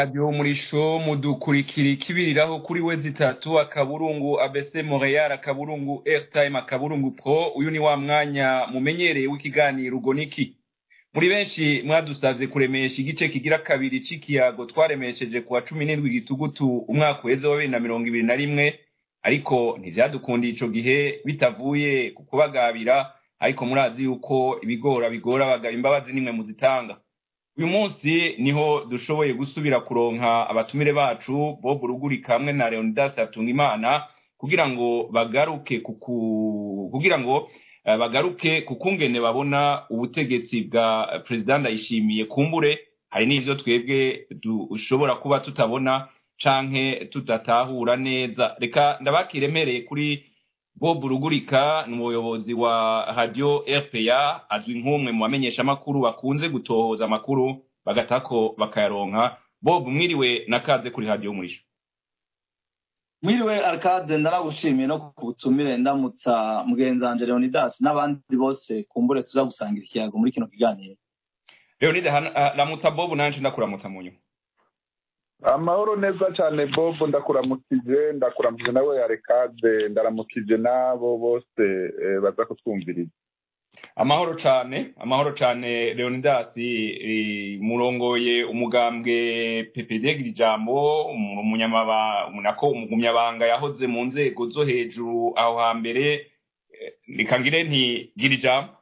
radiyo umurisho mudukurikira ikibiriraho kuri we zitatu akaburungu abc montreal akaburungu airtime akaburungu pro uyu ni wa mwanya mumenyereye w'ikiganiro ubwo niki muri benshi mwadusavye kuremesha igice kigira kabiri c'ikiyago twaremesheje kuwa cumi n'indwi gitugutu umwaka uheze wa bibiri na mirongo ibiri na rimwe ariko ntivyadukundiye ico gihe bitavuye ku kubagabira ariko murazi yuko ibigora bigora abagabo imbabazi nimwe muzitanga uyu munsi niho dushoboye gusubira kuronka abatumire bacu bob rugurika hamwe na leonidas hatungimana kugira ngo bagaruke kuku kugira ngo uh, bagaruke kukungene babona ubutegetsi bwa perezida ndayishimiye kumbure hari n'ivyo twebwe dushobora kuba tutabona canke tudatahura neza reka ndabakiremereye kuri bob rugurika ni umuyobozi wa radio rpa azwi nk'umwe mu bamenyeshamakuru bakunze gutohoza amakuru bagatako bakayaronka bob mwiriwe nakaze kuri radio umurisho mwiriwe arcade ndaragushimiye no ku butumire ndamutsa mugenzi wanje leonidas n'abandi bose kumbure tuza gusangira ikiyago muri kino kiganiro leonide ramutsa bob nanje ndakuramutsa mu nyuma amahoro neza cyane bob ndakuramukije ndakuramukije nawe yarekade ndaramukije n'abo bose baza kutwumviriza amahoro cyane amahoro cyane leonidas murongoye umugambwe ppd ijambo nako umugumyabanga yahoze mu nzego zo hejuru aho hambere reka ngire nti gira ijambo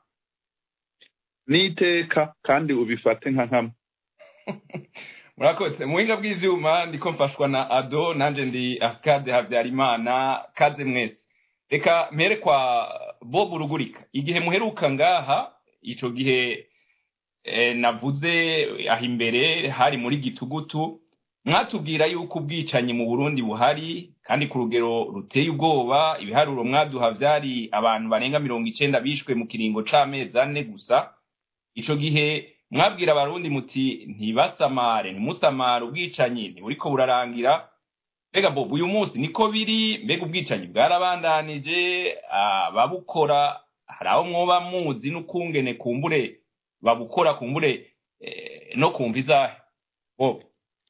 n'iteka kandi ubifate nka nkama murakoze muhinga bw'ivyuma ndiko mfashwa na ado nanje ndi akade havyarimana kaze mwese reka mpere kwa bob rugurika igihe muheruka ngaha ico gihe eh, navuze aho imbere hari muri gitugutu mwatubwira yuko ubwicanyi mu burundi buhari kandi ku rugero ruteye ubwoba ibiharuro mwaduha vyari abantu barenga mirongo icenda bishwe mu kiringo c'amezi ane gusa ico gihe mwabwira abarundi muti ntibasamare ntimusamare ubwicanyi ntiburiko burarangira mbega bob uyu munsi niko biri mbega ubwicanyi bwarabandanije ababukora hari aho mwoba muzi n'ukungene kumbure babukora kumbure no kumva izahe bob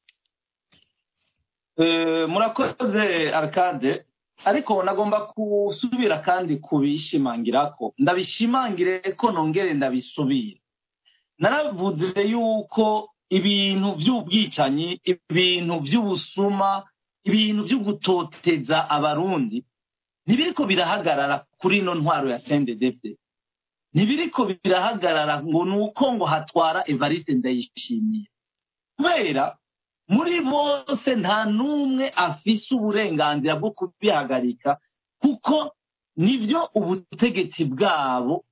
murakoze arcade ariko nagomba gusubira kandi kubishimangirako ndabishimangire ko nongere ndabisubire naravuze yuko ibintu by'ubwicanyi ibintu by'ubusuma ibintu byo gutoteza abarundi ntibiriko birahagarara kuri ino ntwaro ya sendedefde ntibiriko birahagarara ngo ni uko ngo hatwara evariste ndayishimiye kubera muri bose nta n'umwe afise uburenganzira bwo kubihagarika kuko nibyo ubutegetsi bwabo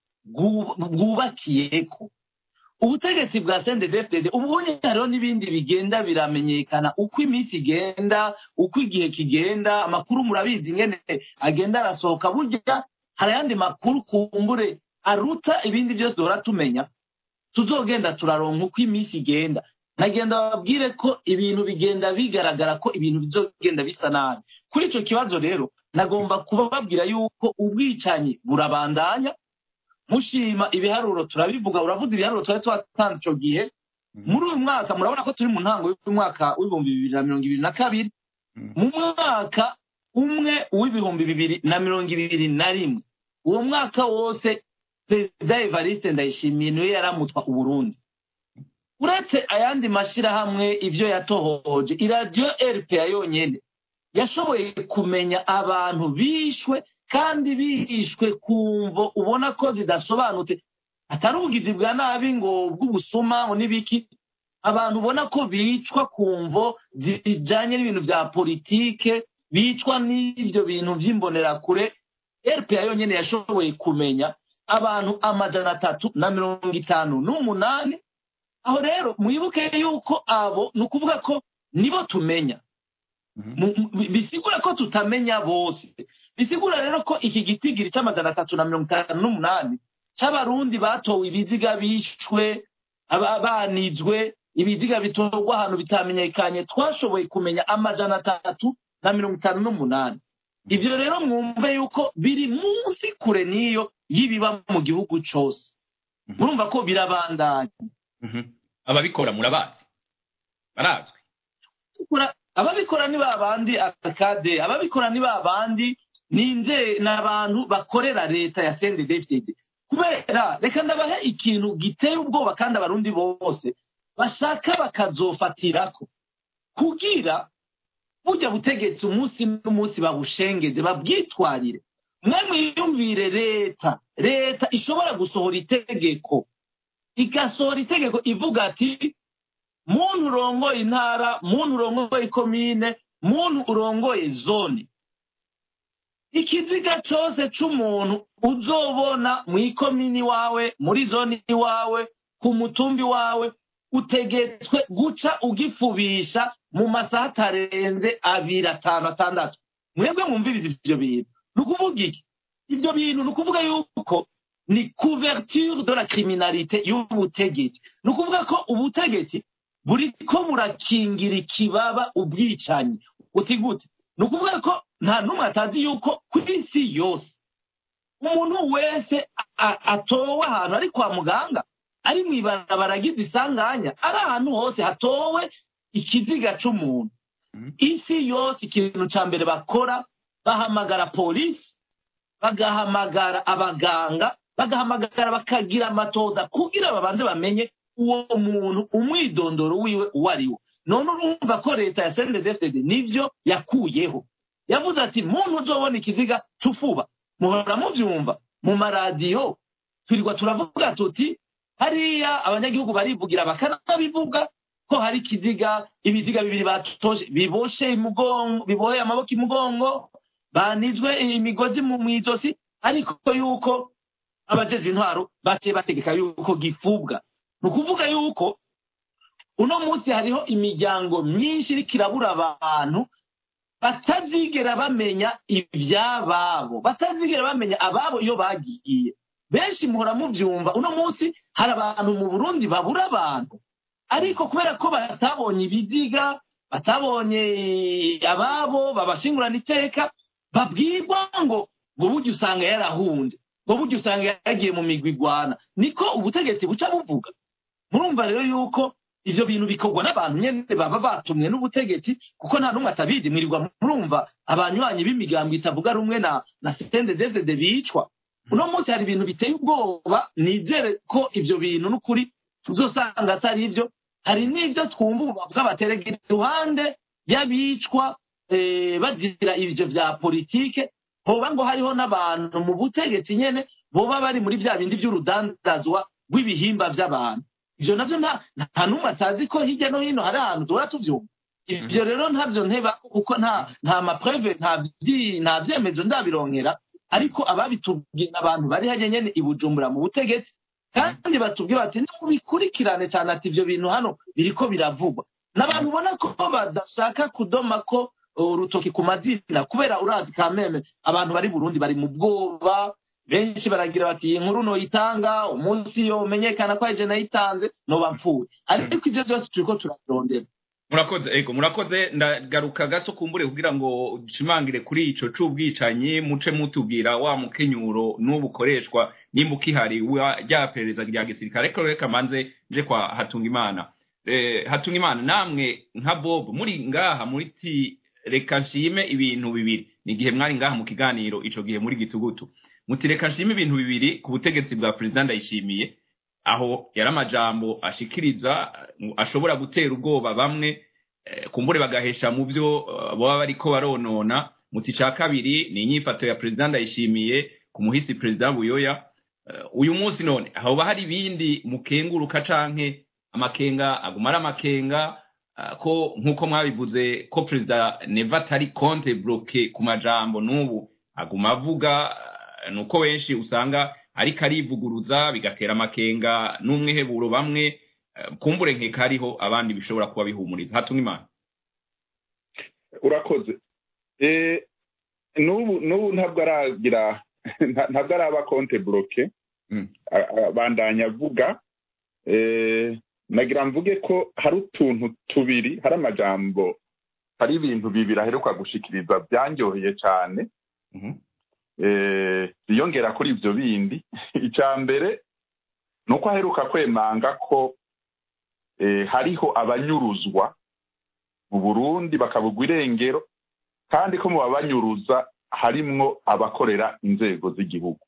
bwubakiyeko ubutegetsi bwa sendedefdede ubunye hariho n'ibindi bigenda biramenyekana uko iminsi igenda uko igihe kigenda amakuru murabizi ingene agenda arasohoka burya hari ayandi makuru kumbure aruta ibindi byose duhora tumenya tuzogenda turaronka uko iminsi igenda nagenda babwire ko ibintu bigenda bigaragara ko ibintu bizogenda bisa nabi kuri icyo kibazo rero nagomba kubabwira yuko ubwicanyi burabandanya mushima ibiharuro turabivuga uravuze ibiharuro twari twatanze icyo gihe muri uyu mwaka murabona ko turi mu ntango y'umwaka w'ibihumbi bibiri na mirongo ibiri na kabiri mu mwaka umwe w'ibihumbi bibiri na mirongo ibiri na rimwe uwo mwaka wose perezida evariste ndayishimiye niwe yaramutwa uburundi uretse ayandi mashyirahamwe ibyo yatohoje iradiyo rpa yonyine yashoboye kumenya abantu bishwe kandi bishwe ku mvo ubona ko zidasobanutse atari ubugizi bwa nabi ngo bw'ubusuma ngo n'ibiki abantu ubona ko bicwa ku mvo zijyanye n'ibintu bya politike bicwa n'ibyo bintu by'imbonerakure rpa yonyine yashoboye kumenya abantu amajana atatu na mirongo itanu n'umunani aho rero mwibuke yuko abo ni ukuvuga ko nibo tumenya bisigura ko tutamenya bose bisigura rero ko iki gitigiri cy'amajana atatu na mirongo itanu n'umunani cy'abarundi batowe ibiziga bishwe banizwe ibiziga bitorwa ahantu bitamenyekanye twashoboye kumenya amajana atatu na mirongo itanu n'umunani ibyo rero mwumve yuko biri munsi kure n'iyo y'ibiba mu gihugu cyose murumva ko birabandanya ababikora murabazi barazwi ababikora ababikora ni ba bandi akade ababikora ni ba bandi ninze ni abantu bakorera leta ya sende david kubera reka ndabahe ikintu giteye ubwoba kandi abarundi bose bashaka bakazofatirako kugira burya butegetsi umunsi n'umunsi babushengeze babwitwarire mwe mwiyumvire leta leta ishobora gusohora itegeko igasohora itegeko ivuga ati muntu urongoye intara muntu urongoye ikomine muntu urongoye zone ikiziga cyose c'umuntu uzobona mu ikomini iwawe muri zone iwawe ku mutumbi wawe utegetswe guca ugifubisha mu masaha atarenze abiri atanu atandatu mwebwe mwumviriza ivyo bintu ni ukuvuga iki ivyo bintu ni ukuvuga yuko ni couverture de la criminalité y'ubutegetsi ni ukuvuga ko ubutegetsi buriko burakingira ikibaba ubwicanyi uti gute ni ukuvuga ko nta n'umwe atazi yuko ku isi yose umuntu wese atowe ahantu ari kwa muganga ari mu ibarabara agize isanganya ari ahantu hose hatowe ikiziga c'umuntu isi yose ikintu ca mbere bakora bahamagara polisi bagahamagara abaganga bagahamagara bakagira amatoza kugira babanze bamenye uwo muntu umwidondoro wiwe uwo ari wo none urumva ko leta ya sendedefted nivyo yakuyeho yavuze ati muntu uzobona ikiziga c'ufuba muhora muvyumva mu maradiyo twirirwa turavuga tuti hariya abanyagihugu barivugira bakanabivuga ko hari ikiziga ibiziga bibiri batoshe biboshe imugongo biboheye amaboko imugongo banizwe imigozi mu izosi ariko yuko abajejwe intwaro baciye bategeka yuko gifubwa ni ukuvuga yuko uno munsi hariho imiryango myinshi iriko irabura abantu batazigera bamenya iby'ababo batazigera bamenya ababo iyo bagiye benshi muhora mubyumva uno munsi hari abantu mu burundi babura abantu ariko kubera ko batabonye ibiziga batabonye ababo babashingurana iteka babwirwa ngo ngo burya usanga yarahunze ngo burya usanga yagiye mu migwi igwana niko ubutegetsi buca buvuga murumva rero yuko ivyo bintu bikorwa n'abantu nyene baba batumwe n'ubutegetsi kuko nta n'umwe atabizi mwirirwa murumva abanywanyi b'imigambo itavuga rumwe na na sendedevede bicwa uno munsi hari ibintu biteye ubwoba nizere ko ivyo bintu n'ukuri tuzosanga atari ivyo hari n'ivyo twumva ubu bavuga baterega iruhande y'abicwa bazira ivyo vya politike hoba ngo hariho n'abantu mu butegetsi nyene boba bari muri vya bindi vy'urudandazwa rw'ibihimba vy'abantu ivyo navyo nta n'umwe atazi ko hirya no hino hari ahantu duhora tuvyumva ivyo rero ntavyo nteba kuko nta nta mapreve nta vyemezo ndabironkera ariko ababitubwiye abantu bari hajya nyene i bujumbura mu butegetsi kandi batubwiye bati mubikurikirane cyane ati ivyo bintu hano biriko biravugwa n'abantu ubona ko badashaka kudoma ko urutoki ku mazina kubera urazi kameme abantu bari burundi bari mu bwoba benshi baragira bati iyi nkuru noyitanga umunsi yo umenyekana ko aje nayitanze noba mpfuye ariko ivyo byose turiko turabirondera murakoze ego murakoze ndagaruka gato kumbure kugira ngo nshimangire kuri ico c'ubwicanyi muce mutubwira wa mukenyuro n'ubu ukoreshwa nimba ukihari rya perereza rya gisirikare ariko reka manze nje kwa hatungimana eh, hatungimana namwe nka bob muri ngaha muri ti reka nshime ibintu bibiri ni igihe mwari ngaha mu kiganiro ico gihe muri gitugutu muti reka nshime ibintu bibiri ku butegetsi bwa perezida ndayishimiye aho yari amajambo ashikiriza ashobora gutera ubwoba bamwe kumbure bagahesha mu byo baba bariko baronona muti ca kabiri ni inyifato ya perezida ndayishimiye ku muhisi perezida buyoya uyu munsi none hoba hari ibindi mukenguruka canke amakenga aguma ari amakenga ko nk'uko mwabivuze ko perezida neva atari konte bloke ku majambo n'ubu aguma avuga nuko benshi usanga ariko arivuguruza bigatera amakenga n'umwiheburo bamwe kumbure nkeka hariho abandi bishobora kuba bihumuriza hatumwa imana urakoze n'ubu n'ubu ntabwo aragira ntabwo araba konte buroke bandanya avuga nagira mvuge ko hari utuntu tubiri hari amajambo hari ibintu bibiri aheruka gushikiriza byanyoheye cyane biyongera kuri ibyo bindi icya mbere ni uko aheruka kwemanga ko hariho abanyuruzwa mu burundi bakabugwa irengero kandi ko mu babanyuruza harimwo abakorera inzego z'igihugu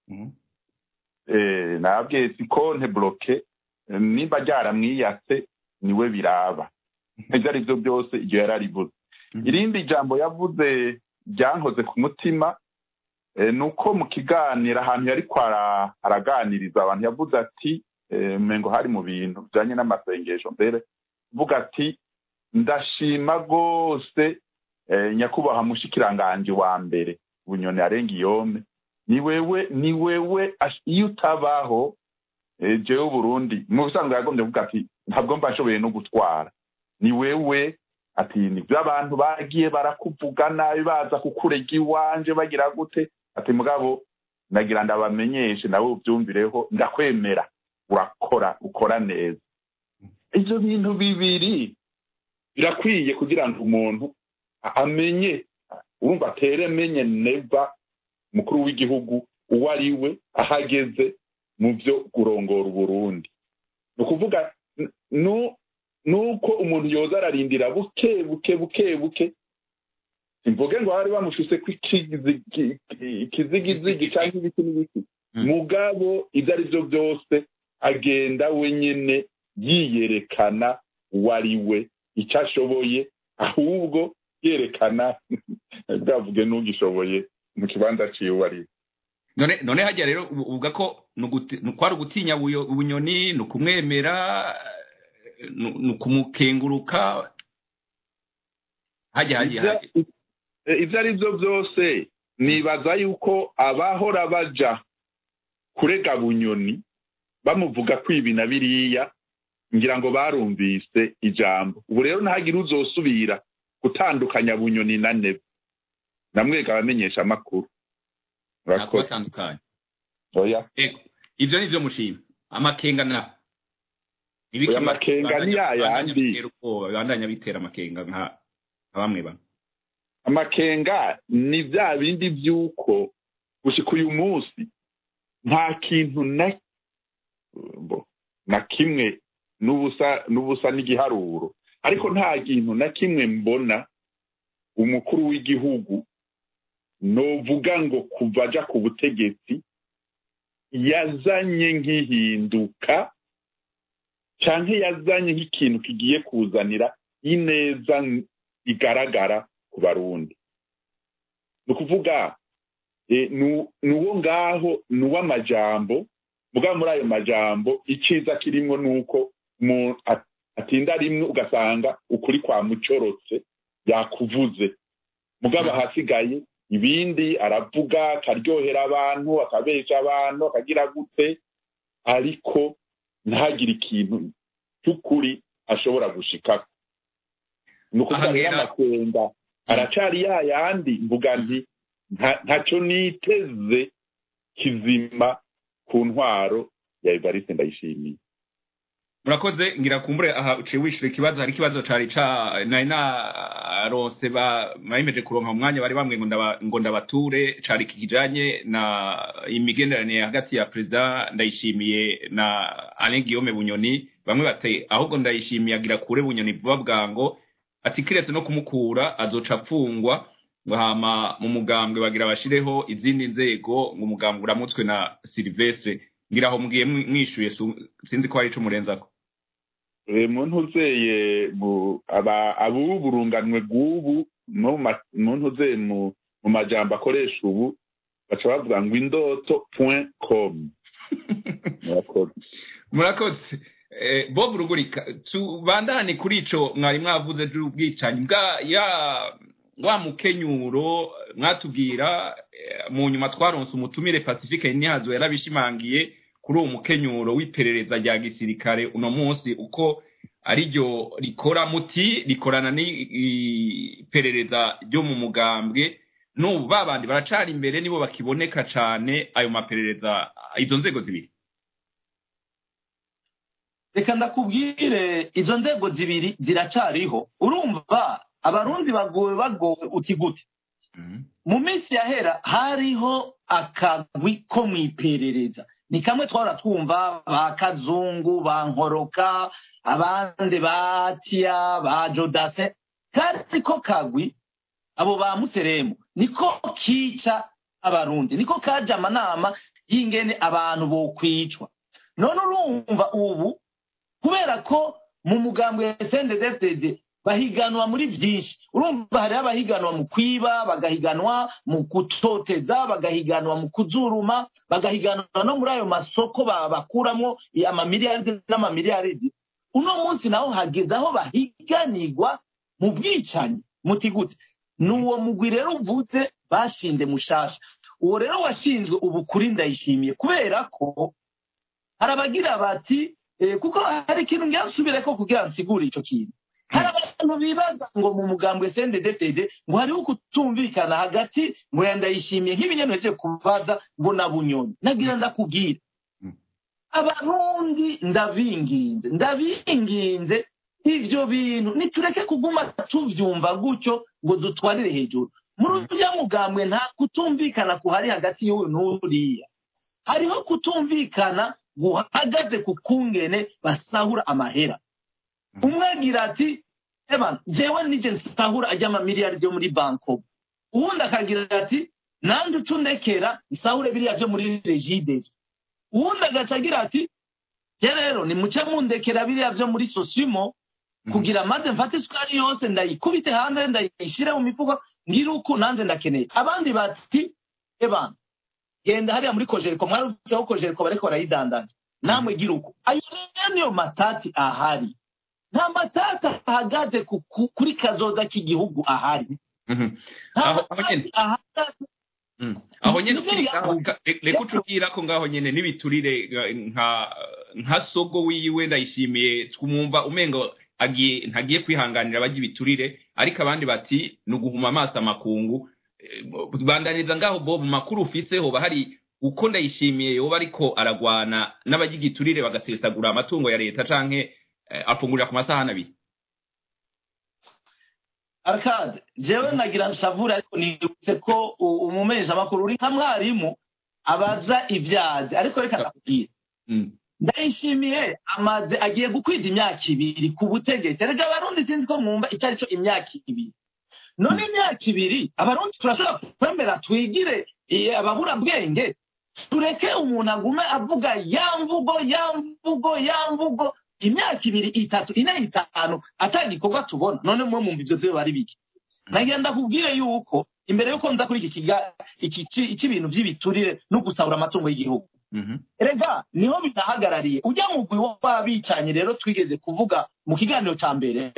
nabwiye si konte buroke nimba ryaramwiyatse niwe biraba ibyo ari byo byose iryo yari arivuze irindi jambo yavuze ryankoze ku mutima ni uko mu kiganiro ahantu yari araganiriza abantu yavuze ati ngo hari mu bintu bijyanye n'amasengesho mbere uvuga ati ndashima rwose nyakubahwa mushikiranganje wa mbere bunyoni arenga iyome ni wewe ni wewe iyo utabaho jewe Burundi mu bisanzwe yagombye kuvuga ati ntabwo mba nshoboye no gutwara ni wewe ati nibyo abantu bagiye barakuvuga nabi baza kukurega iwanje bagira gute ati mugabo nagira ndabamenyeshe nawe ubyumvireho ndakwemera urakora ukora neza ibyo bintu bibiri birakwiye kugira ngo umuntu amenye urumva atere menye neva umukuru w'igihugu uwo ari we ahageze mu byo kurongora uburundi ni ukuvuga nuko umuntu yoza ararindira buke buke buke buke simvuge ngo bari bamushuse ko ikizigizigi cyangwa ibiti n'ibiti mugabo ibyo ari byo byose agenda wenyine yiyerekana uwo ari we icyo ashoboye ahubwo yerekana bwavuge n'ugishoboye mu kibanza ciwe uwo ari we none none hajya rero uvuga ko kwari ugutinya ubunyoni ni ukumwemera ni ukumukenguruka hajya hajya hajya ibyo ari byo byose nibaza yuko abahora baja kurega bunyoni bamuvuga ko ibi na biriya ngira ngo barumvise ijambo ubu rero ntihagire uzosubira gutandukanya bunyoni na nebe namwega abamenyesha amakuru batandukanye ibyo ni byo mushima amakenga na amakenga ni ya yandi bandanya bitera amakenga nka bamwe bamwe amakenga ni bya bindi by'uko gushyika uyu munsi nta kintu na kimwe n'ubusa n'igiharuro ariko nta kintu na kimwe mbona umukuru w'igihugu novuga ngo kuva ajya ku butegetsi yazanye nk'ihinduka cyangwa yazanye nk'ikintu kigiye kuzanira ineza igaragara ku barundi ni ukuvuga ni uwo ngaho ni uw'amajambo mugabo muri ayo majambo icyiza kirimo ni uko atinda rimwe ugasanga ukuri kwa mucorotse yakuvuze mugabo ahasigaye ibindi aravuga akaryohera abantu akabesha abantu akagira gute ariko ntagire ikintu cy'ukuri ashobora gushikako ni ukuvuga rero amakenga aracari ya yandi mvuga nti ntacyo niteze kizima ku ntwaro ya evariste ndayishimiye murakoze ngira kumbure aha uciye wishyura ikibazo hari ikibazo cari ca nari narose bayimeje kuronka umwanya bari bamwe ngo ndabature cari kijanye na imigenderanire hagati ya perezida ndayishimiye na alain guillaume bunyoni bamwe bati ahubwo ndayishimiye agira kure bunyoni vuba bwango ati kiretse no kumukura azoca apfungwa ngo hama mu mugambwe bagira bashireho izindi nzego ngo umugambwe uramutswe na silvestre ngira aho mugiye mwishuye sinzi ko hari ico murenzako muntu uzeye abubu burunganwe bw'ubu muntu uzeye mu majambo akoresha ubu baca bavuga ngo indoto point com murakoze bob rugurika tubandane kuri ico mwari mwavuze by'ubwicanyi bwa ya wa mukenyuro mwatubwira mu nyuma twaronse umutumire pacifique ntihazo yarabishimangiye kuri uwo mukenyuro w'iperereza rya gisirikare uno munsi uko ariryo rikora muti rikorana n'iperereza ryo mu mugambwe n'ubu babandi baracana imbere nibo bakiboneka cyane ayo maperereza izo nzego zibiri reka ndakubwire izo nzego zibiri ziracariho urumva abarundi bagowe bagowe uti gute mu minsi yahera hariho akagwi ko mu iperereza ni kamwe twahora twumva ba kazungu ba nkoroka abandi ba tiya ba jodase kandi ko kagwi abo ba museremu niko kica abarundi niko kaje amanama y'ingene abantu bokwicwa none urumva ubu kubera ko mu mugambwe wa sndfdd bahiganwa muri byinshi urumva hariho abahiganwa mu kwiba bagahiganwa mu gutoteza bagahiganwa mu kuzuruma bagahiganwa no muri ayo masoko bakuramo amamiliyaridi n'amamiliyaridi uno munsi naho hageze aho bahiganirwa mu bwicanyi muti gute ni uwo mugwi rero uvutse bashinze mushasha uwo rero washinzwe ubu kuri ndayishimiye kubera ko hari abagira bati kuko hari ikintu ngasubire ko kugira nsigure icyo kintu hari abantu bibaza ngo mu mugambwe sendedetede ngo hariho kutumvikana hagati ngo yandayishimiye nk'ibinyamitende kubaza ngo na bunyoni nagira ndakubwira abarundi ndabinginze ndabinginze ivyo bintu nitureke kuguma tuvyumva gutyo ngo dutwarire hejuru muri urya mugambwe nta kutumvikana kuhari hagati y'uyu n'uriya hariho kutumvikana guhagaze ku kungene basahura amahera umwe agira ati eba jewe nije nsahura ajya amamiliyaridi yo muri banko uwundi akagira ati nanjye ucundekera nsahure biriya byo muri regidezo uwundi agaca agira ati je rero nimuce mundekera biriya byo muri sosimo kugira maze mfate isukari yose ndayikubite hanze ndayishyire mu mifuko ngire uku nanjye ndakeneye abandi bati eba genda hariya muri kojeriko mwarutseho kojeriko bariko barayidandaza namwe gira uku ayo rero niyo matati ahari nta matati ahagaze kuri kazoza k'igihugu ahari aho nyine reka ucubwira ko ngaho nyine n'ibiturire nka sogo wiwe ndayishimiye twumva umengo ntagiye kwihanganira abajya ibiturire ariko abandi bati ni uguhuma amaso amakungu bandaniza ngaho bo mu makuru ufise hoba hari uko ndayishimiye yoba ariko aragwana n'abajya igiturire bagasesagura amatungo ya leta canke afungurira ku masahani abiri arikade jewe nagira nshavure ariko nibutse ko umumenyeshamakuru uri nka mwarimu abaza ibyazi ariko reka nakubwira ndayishimiye amaze agiye gukwiza imyaka ibiri ku butegetsi reka abarundi sinzi ko mwumva icyo ari cyo imyaka ibiri none imyaka ibiri abarundi turashobora kwemera twigire ababura bwenge tureke umuntu agume avuga ya mvugo ya mvugo ya mvugo imyaka ibiri itatu ine itanu atagikorwa tubona none mwe mwumva ibyo byo bari biki nagira ndakubwire yuko imbere yuko nza kuri iki cy'ibintu by'ibiturire no gusahura amatungo y'igihugu rega niho binahagarariye ujya mu gwi w'abicanye rero twigeze kuvuga mu kiganiro cya mbere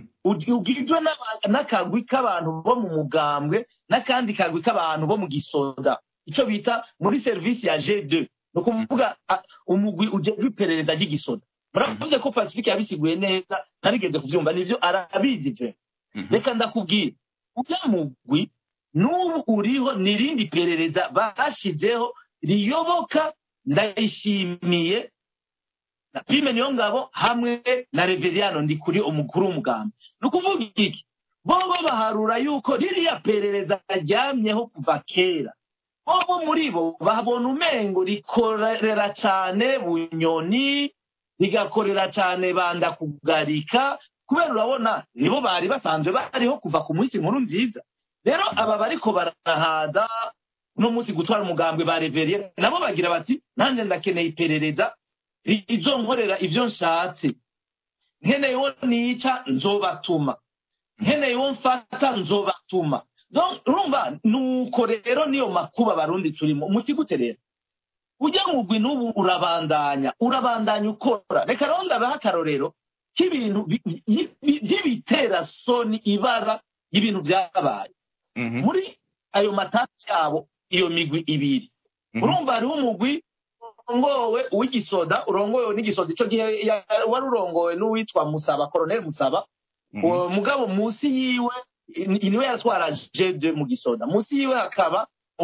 ugizwe n'akagwi k'abantu bo mu mugambwe n'akandi kagwi k'abantu bo mu gisoda icyo bita muri serivisi ya g2 ni ukuvuga umugwi ujejwe iperereza ry'igisoda muravuze ko pacifique yabisiguye neza narigeze kubyumva nivyo arabizi pe reka ndakubwira ujya mugwi n'ubu uriho n'irindi perereza bashizeho riyoboka ndayishimiye na prime niyo ngabo hamwe na reveriyano ndi kuri umukuru w'umugambi ni ukuvuga iki bobo baharura yuko ririya perereza aryamyeho kuva kera bobo muri bo babona umengo rikorera cyane bunyoni rigakorera cyane banda kugarika kubera urabona nibo bari basanzwe bariho kuva ku munsi nkuru nziza rero aba bariko barahaza uno munsi gutwara umugambwe ba reveriye nabo bagira bati nanjye ndakeneye iperereza izo nkorera ibyo nshatse nkeneye uwo nica nzobatuma nkeneye uwo mfata nzobatuma urumva nuko rero niyo makuba abarundi turimo umuti gute rero ujya mugwi n'ubu urabandanya urabandanya ukora reka rero ndabaha akarorero k'ibintu by'ibitera soni ibara y'ibintu byabaye muri ayo matasi yabo iyo migwi ibiri urumva hariho umugwi urongowe uw'igisoda urongowe n'igisoda icyo gihe wari urongowe n'uwitwa musaba koroneli musaba mugabo munsi yiwe niwe yatwara jeje mu gisoda munsi yiwe hakaba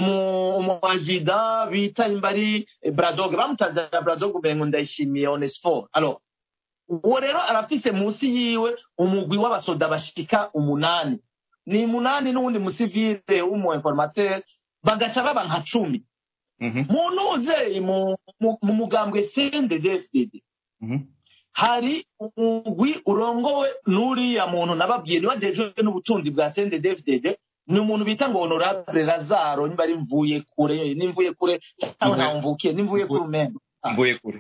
umuajida bita imbari bradoge bamutangira bradoge umengo ndayishimiye onesiforo alo uwo rero arafise munsi yiwe umugwi w'abasoda bashika umunani ni munani n'uwundi musivile w'umu informateur bagaca baba nka cumi mu ntuzeyi mu mugambwe cnddfdd hari umugwi urongowe n'uriya muntu nababwiye niwe ajejwe n'ubutunzi bwa sende david ni umuntu bita ngo honorable lazaro niba ari mvuye kure nimvuye kure cyangwa ntawe mvukiye nimvuye kure umembe mvuye kure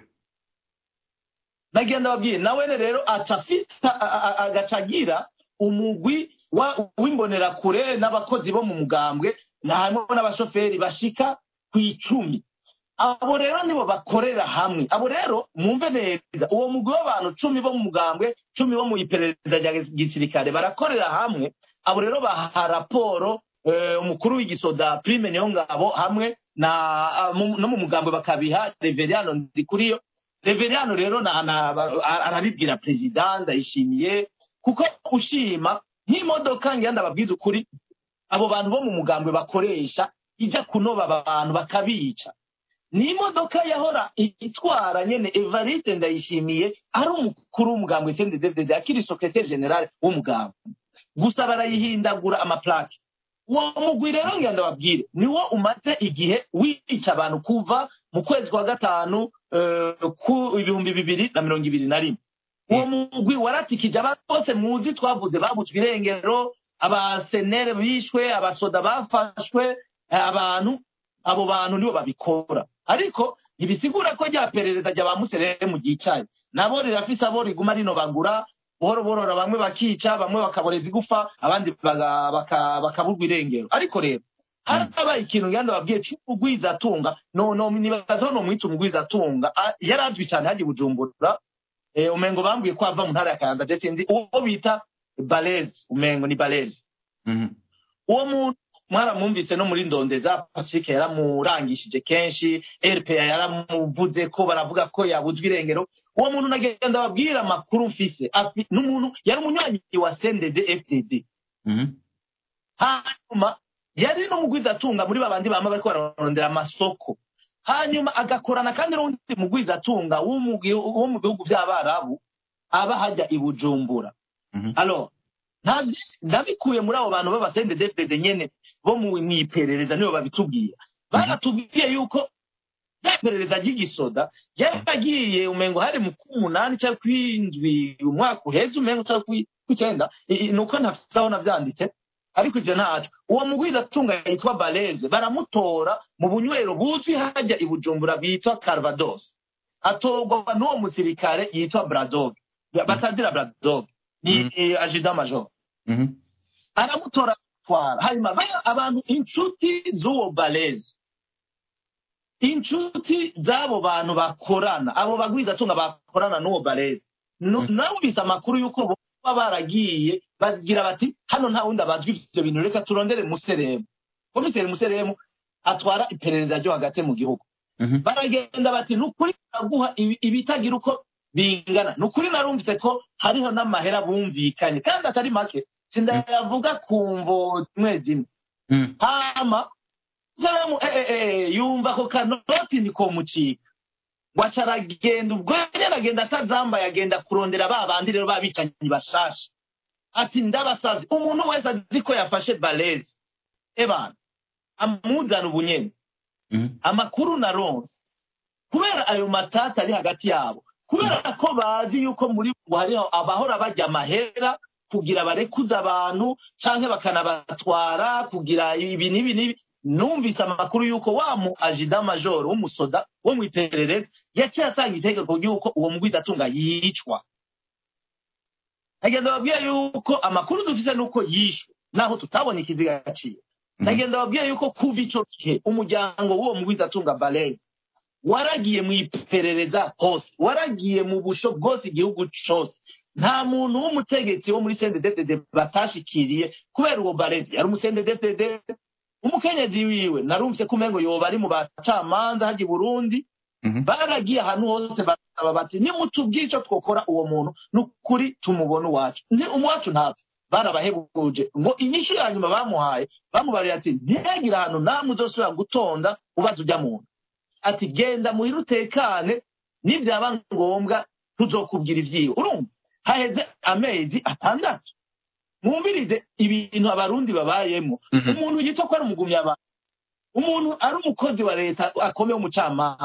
nagenda babwiye nawe rero aca afite agaca agira umugwi w'imbonerakure n'abakozi bo mu mugambwe harimo n'abashoferi bashika ku icumi abo rero nibo bakorera hamwe abo rero mwumve neza uwo mugwi w'abantu cumi bo mu mugambwe cumi bo mu iperereza rya gisirikare barakorera hamwe abo rero baha raporo umukuru w'igisoda prime niyo ngabo hamwe no mu mugambwe bakabiha reveriyano ndikuriyo reveriyano rero arabibwira perezida ndayishimiye kuko ushima nk'imodoka ngenda babwiza ukuri abo bantu bo mu mugambwe bakoresha ijya kunoba abantu bakabica ni imodoka yahora itwara nyene evariste ndayishimiye ari umukuru w'umugambwe sende david akiri sokreteri generale w'umugambwe gusa barayihindagura amaplake uwo mugwi rero ngenda babwire niwo umaze igihe wica abantu kuva mu kwezi kwa gatanu ku ibihumbi bibiri na mirongo ibiri na rimwe uwo mugwi waratikije abantu bose muzi twavuze babutswe irengero abasenere bishwe abasoda bafashwe abantu abo bantu nibo babikora ariko ntibisigura ko rya perereza rya ba muserere mu gicaye nabo rirafise abo riguma rinobagura buhoro buhoro bamwe bakica bamwe bakaboreza igufa abandi bakaburwa irengero ariko rero harabaye ikintu ngenda babwiye cy'umugwizatunga no no nibazaho no mwita umugwizatunga yari azwi cyane hajya bujumbura umengo bambwiye ko ava mu ntara ya kayanza je sinzi uwo bita baleze umengo ni baleze uwo muntu mwaramwumvise no muri ndondeza pacifique yaramurangishije kenshi rpa yaramuvuze ko baravuga ko yabuzwe irengero uwo muntu nagenda babwira amakuru mfise n'umuntu yari umunywanyi wa sendede fdd hanyuma yari n'umugwizatunga muri babandi bama bariko bararondera amasoko hanyuma agakorana kandi n'undi mugwizatunga wo mu bihugu by'abarabu aba hajya i bujumbura alors ndabikuye muri abo bantu b'abasende defudede nyene bo mu iperereza nibo babitubwira baratubwiye yuko rya perereza ry'igisoda yaragiye umengo hari mu k'umunani cyangwa kw'indwi umwaka uheze umengo cyangwa kw'icyenda ni uko ntafite aho navyanditse ariko ivyo ntaco uwo mugwizatunga yitwa baleze baramutora mu bunywero buzwi hajya i bujumbura bitwa carvados atorwa n'uwo musirikare yitwa bradog batazira bradog ni ajida major aramutora atwara hanyuma abantu inshuti z'uwo baleze inshuti z'abo bantu bakorana abo bagwizatunga bakorana n'uwo baleze nawumvise amakuru y'uko baba baragiye bagira bati hano nta wundi abazwi ivyo bintu reka turondere museremu komiseri museremu atwara iperereza ryo hagati mu gihugu baragenda bati nukuri baraguha ibitagira uko bingana nukuri narumvise ko hariho n'amahera bumvikanye kandi atari make sindayavuga ku mvo zimwe zimwe hama salamu yumva ako kanoti nikomucika waca aragenda ubwo nyine aragenda atazambaye agenda kurondera ba bandi rero babicanyi bashasha ati ndabasavye umuntu wese azi ko yafashe baleze ebana amuzana ubunyene amakuru na ronse kubera ayo matata ari hagati yabo kubera ko bazi yuko muri bo hariho abahora bajya amahera kugira barekuze abantu canke bakanabatwara kugira ibi n'ibi n'ibi numvise amakuru y'uko wa mu ajida majoro w'umusoda wo mu iperereza yaciye atanga itegeko ry'uko uwo mugwizatunga yicwa nagenda babwiye yuko amakuru dufise nuko yishwe naho tutabona ikiziga gaciye nagenda babwiye yuko kuva ico gihe umuryango w'uwo mugwizatunga baleze waragiye mu iperereza hose waragiye mu busho bwose igihugu cose nta muntu w'umutegetsi wo muri sendedefdede batashikiriye kubera uwo baleze yari umusendedefdede umukenyezi wiwe narumvise ko umengo yoba ari mu bacamanza hajya i burundi baragiye ahantu hose barasaba bati nimutubwire icyo twokora uwo muntu ni ukuri tumubona uwacu ni umuwacu ntapfa barabahebuje ngo inyishu ya nyuma bamuhaye bamubariye ati ntihagire ahantu namwe uzosubira gutonda ubaza ujya muntu ati genda muhire utekane nibyaba ngombwa tuzokubwira ibyiwe urumva haheze amezi atandatu mwumvirize ibintu abarundi babayemo umuntu yitwa ko ari umugumya abantu umuntu ari umukozi wa leta akomeye w'umucamanza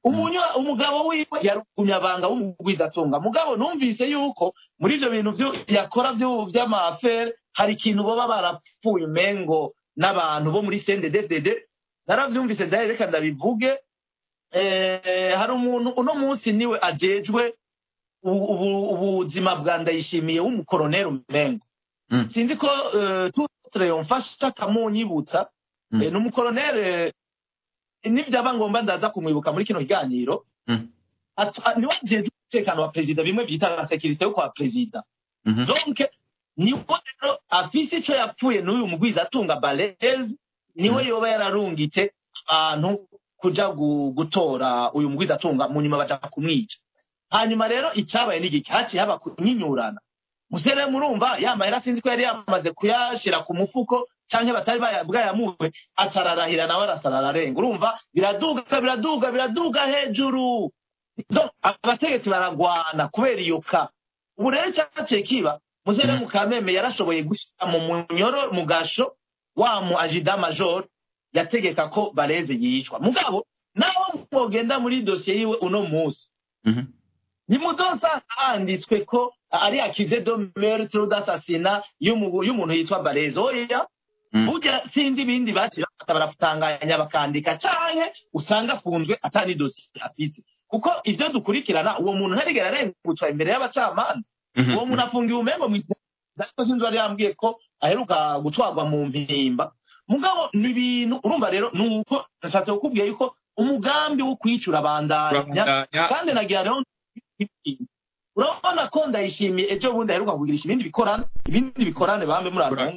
umugabo wiwe yari umunyabanga w'umugwizatunga mugabo numvise yuko muri ibyo bintu yakora by'amafere hari ikintu baba barapfuye umengo n'abantu bo muri sendededede narabyumvise ndahe reka ndabivuge hari umuntu uno munsi niwe ajejwe ubuzima bwa ndayishimiye w'umukoroneri umengo sinzi ko tutre yomfasha akamunyibutsa ni umukoroneri nibyaba ngombwa ndaza kumwibuka muri kino kiganiro niwe ajejwe umutekano wa perezida bimwe byita na sekirite yo kwa perezida donc niwe rero afise ico yapfuye n'uyu mugwiza atunga balezi niwe yoba yararungitse abantu kuja gutora uyu mugwiza atunga mu nyuma baja kumwica hanyuma rero icyabaye n'igiki haciye haba kunyinyurana musere murumva yambaye sinzi ko yari yamaze kuyashira ku mufuko cyangwa batari bwayamuwe acararahira nawe arasara ararenga urumva biraduga biraduga biraduga hejuru abategetsi baragwana kubera iyo ka ubu rero cyaciye kiba musere mukameme yarashoboye gushyira mu munyoro mu gasho wa mu ajida major yategeka ko bareze yicwa mugabo naho mwogenda muri dosiye yiwe uno munsi ntimuzosanga handitswe ko ari akize do meurtre d'assassinat y'umuntu yitwa bareze oya burya sinzi ibindi baciye bafata baratanganya bakandika canke usanga afunzwe atari dosiye afise kuko ivyo dukurikirana uwo muntu ntarigera arengutswa imbere y'abacamanza uwo muntu afungiwe umengo mw'izako sinzi wari yambwiye ko aheruka gutwarwa mu mpimba mugabo ni ibintu urumva rero ni uko nashatse kukubwira yuko umugambi wo kwicura bandanya kandi nagira rero urabona ko ndayishimiye ejo bundi aheruka kugirisha ibindi bikorane ibindi bikorane bambe muri aronga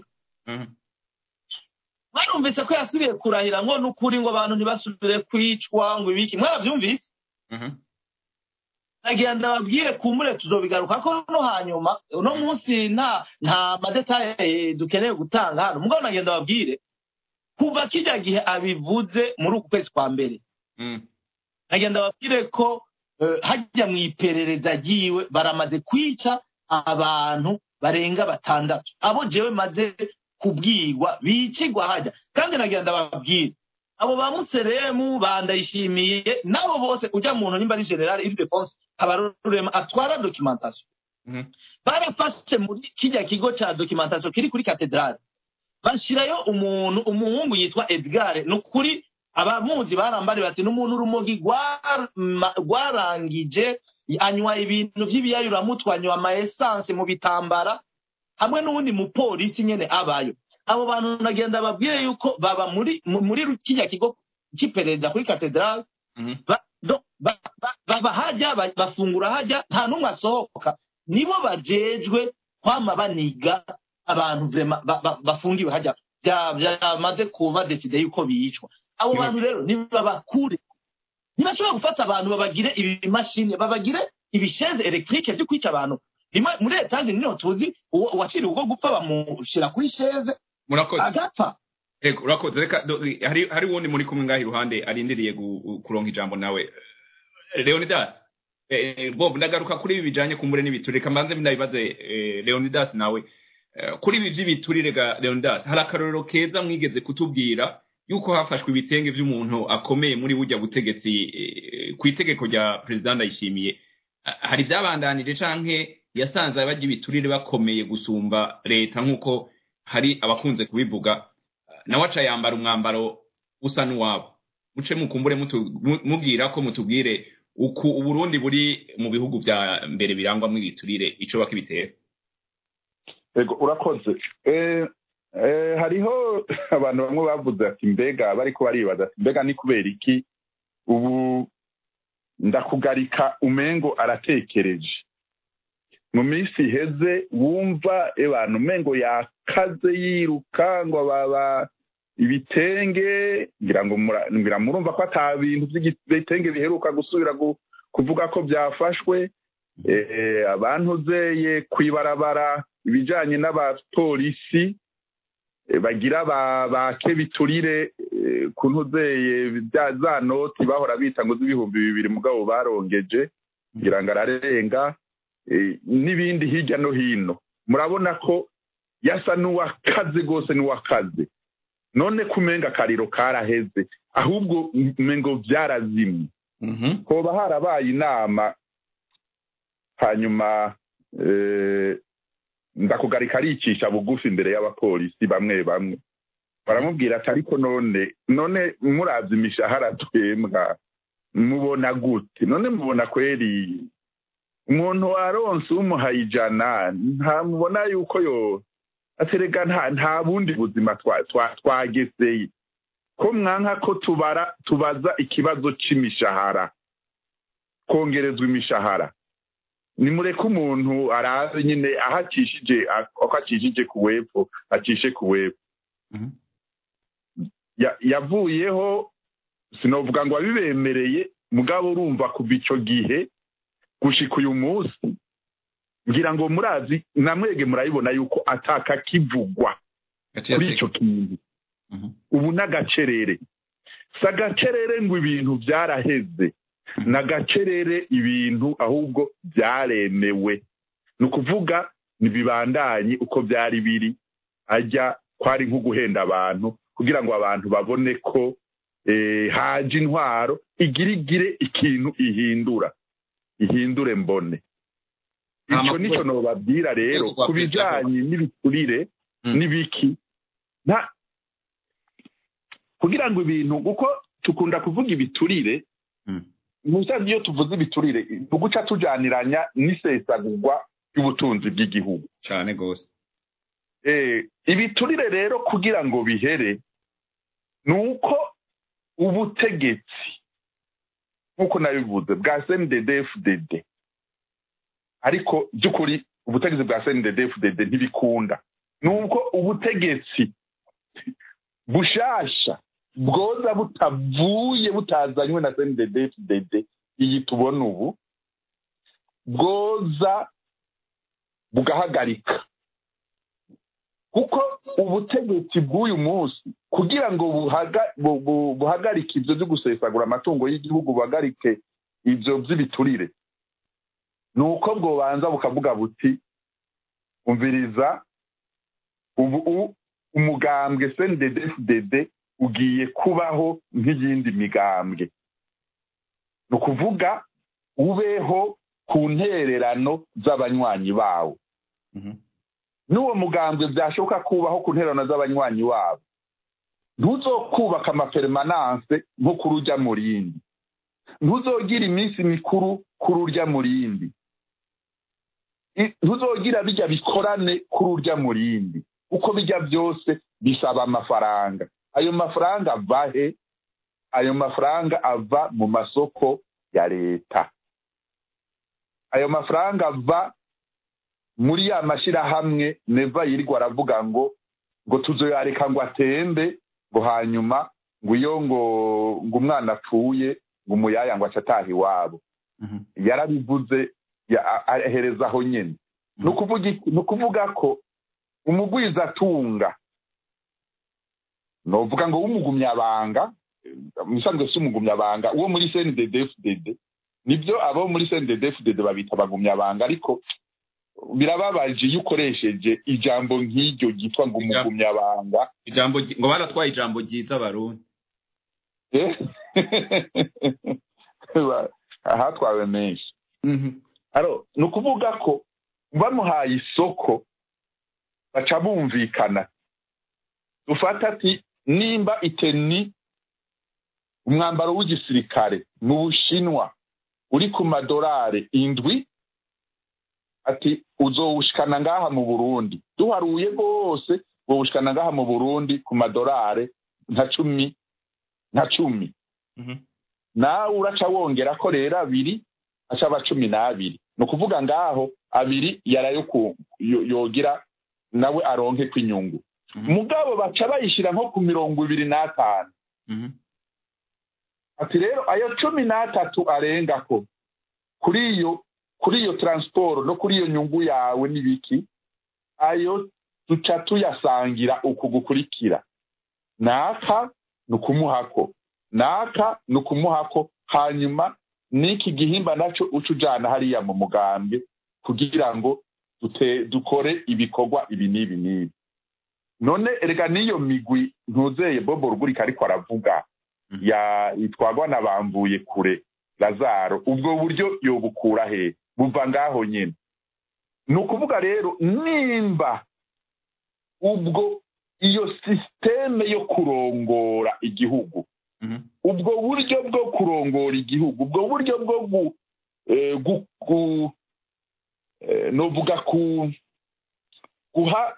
barumvise ko yasubiye kurahira ngo n'ukuri ngo abantu ntibasubire kwicwa ngo ibiki mwarabyumvise nagira ndababwire kumure tuzobigaruka ko no hanyuma uno munsi nta nta madetaye dukeneye gutanga hano mugabo nagira ndababwire kuva kijya gihe abivuze muri uku kwezi kwa mbere nagira ndababwire ko hajya mu iperereza ryiwe baramaze kwica abantu barenga batandatu abo jewe maze kubwirwa bicigwa hajya kandi nagira ndababwire abo ba museremu bandayishimiye nabo bose ujya mu ntu nimba ari general ildefonse habarurema atwara documentation barafashe muri kijya kigo ca documentation kiri kuri katedrale bashirayo umuntu umuhungu yitwa edgar ni ukuri abamuzi barambari bati n'umuntu urumogi rwarangije anywa ibintu by'ibiyayuramutwe anywa ama essence mu bitambara hamwe n'uwundi mupolisi nyene abayo abo bantu nagenda babwire yuko baba muri muri kijya kigo cy'iperereza kuri katedrale baba hajya bafungura hajya nta n'umwe asohoka nibo bajejwe kwama baniga abantu bafungiwe hajya byamaze kuba deside yuko bicwa abo bantu rero ntibabakure ntibashobora gufata abantu babagire ibimashini babagire ibisheze elegitike byo kwica abantu rimwe muri etaje niho tuzi uwaciriwe ubwo gupfa bamushyira kuri sheze agapfa urakoze reka hari wundi muri kumwe ngaho iruhande arindiriye kuronka ijambo nawe leonidas bob ndagaruka kuri ibi bijyanye kumbure n'ibiturire reka mbanze ndabibaze leonidas nawe kuri ibi by'ibiturire ga leonidas hari akarorero keza mwigeze kutubwira yuko hafashwe ibitenge by'umuntu akomeye muri bujya butegetsi ku itegeko rya perezida ndayishimiye hari ibyabandanije canke yasanze bajya ibiturire bakomeye gusumba leta nk'uko hari abakunze kubivuga nawe aca yambara umwambaro usa n'uwabo muce mukumbure mubwira ko mutubwire uku uburundi buri mu bihugu bya mbere birangwamo ibiturire ico bakibitera ego urakoze hariho abantu bamwe bavuze ati mbega bariko baribaza ati mbega ni kubera iki ubu ndakugarika umengo aratekereje mu minsi iheze wumva abantu umengo yakaze yiruka ngo baba ibitenge ngira ngo ngira murumva ko ata bintu by'ibitenge biheruka gusubira kuvuga ko byafashwe abantu zeye kwibarabara ibijyanye n'abapolisi bagira bake biturire ku ntuzeye za noti bahora bita ngo z'ibihumbi bibiri mugabo barongeje kugira ngo ararenga n'ibindi hirya no hino murabona ko yasa n'uwakaze rwose n'uwakaze none kumenga akariro karaheze ahubwo umengo byarazimye hoba harabaye inama hanyuma ndakugarika aricisha bugufi imbere y'abapolisi bamwe bamwe baramubwira ati ariko none none murabye imishahara twembwa mubona gute none mubona kweri umuntu waronse umuhaye ijana ntamubona yuko yo aterega nta bundi buzima twageseye ko mwanka ko tubara tubaza ikibazo c'imishahara kongerezwa imishahara nimureke umuntu arazi nyine aho acishije ako acishije ku wepfo acishe ku wepfo yavuyeho sinovuga ngo abibemereye mugabo urumva kuva ico gihe gushika uyu munsi ngira ngo murazi namwege murabibona yuko ataka kivugwa kuri ico kintu ubu n'agacerere si agacerere ngo ibintu byaraheze ni agacerere ibintu ahubwo byaremewe ni ukuvuga ntibibandanye uko byari biri ajya kwari nko guhenda abantu kugira ngo abantu babone ko haje intwaro igirigire ikintu ihindura ihindure mbone icyo nicyo nobabwira rero ku bijyanye n'ibiturire n'ibiki kugira ngo ibintu kuko tukunda kuvuga ibiturire musazi iyo tuvuze ibiturire tuguca tujaniranya n'isesagurwa ry'ubutunzi bw'igihugu cyane rwose ibiturire rero kugira ngo bihere ni uko ubutegetsi nk'uko nabivuze bwa cndfdd ariko by'ukuri ubutegetsi bwa cndfdd ntibikunda ni uko ubutegetsi bushasha bwoza butavuye butazanywe na cndfdd iyi tubona ubu bwoza bugahagarika kuko ubutegetsi bw'uyu munsi kugira ngo buhagarike ibyo byo gusesagura amatungo y'igihugu buhagarike ibyo by'ibiturire ni uko bwobanza bukavuga buti umviriza ubu umugambwe cndfdd ugiye kubaho nk'iyindi migambwe ni ukuvuga ubeho ku ntererano z'abanywanyi bawo n'uwo mugambwe byashoboka kubaho ku ntererano z'abanywanyi wabo ntuzokubaka amaperemananse nko kuri ujya mu rindi ntuzogira iminsi mikuru kuri urya mu rindi ntuzogira bijya bikorane kuri urya mu rindi uko bijya byose bisaba amafaranga ayo mafaranga ava he ayo mafaranga ava mu masoko ya leta ayo mafaranga ava muri ya mashyirahamwe neva yirirwa aravuga ngo ngo tuzoyareka ngo atembe ngo hanyuma ngo iyo ngo ngo umwana apfuye ngo umuyaya ngo acataha iwabo yarabivuze ahereza aho nyine ni ukuvuga ko umugwizatunga novuga ngo w'umugumyabanga musanzwe si umugumyabanga uwo muri cndfdd nibyo abo muri cndfdd babita abagumyabanga ariko birababaje iyo ukoresheje ijambo nk'iryo ryitwa ngo umugumyabanga ijambo ngo baratwaye ijambo ryiza barundi ahatwawe menshi ni ukuvuga ko bamuhaye isoko baca bumvikana dufata ati nimba iteni umwambaro w'igisirikare mu bushinwa uri ku madorari indwi ati uzowushikana ngaha mu burundi duharuye rwose wowushikana ngaha mu burundi ku madorari nka cumi nka cumi nawe uraca wongera ko rero abiri acaba cumi n'abiri ni ukuvuga ngaho abiri yarayo yogira nawe aronke kw'inyungu mugabo baca bayishyira nko ku mirongo ibiri n'atanu ati rero ayo cumi n'atatu arenga ko kuri iyo kuri iyo taransiporo no kuri iyo nyungu yawe n'ibiki ayo duca tuyasangira uku gukurikira naka ni ukumuhako naka ni ukumuhako hanyuma n'iki gihimba nacyo uca ujyana hariya mu mugambwe kugira ngo dukore ibikorwa ibi n'ibi n'ibi none erega n'iyo migwi ntuzeye bobo rugurika ariko aravuga yitwagwa na bambuye kure lazaro ubwo buryo yobukura he buva ngaho nyine ni ukuvuga rero nimba ubwo iyo sisiteme yo kurongora igihugu ubwo buryo bwo kurongora igihugu ubwo buryo bwo novuga guha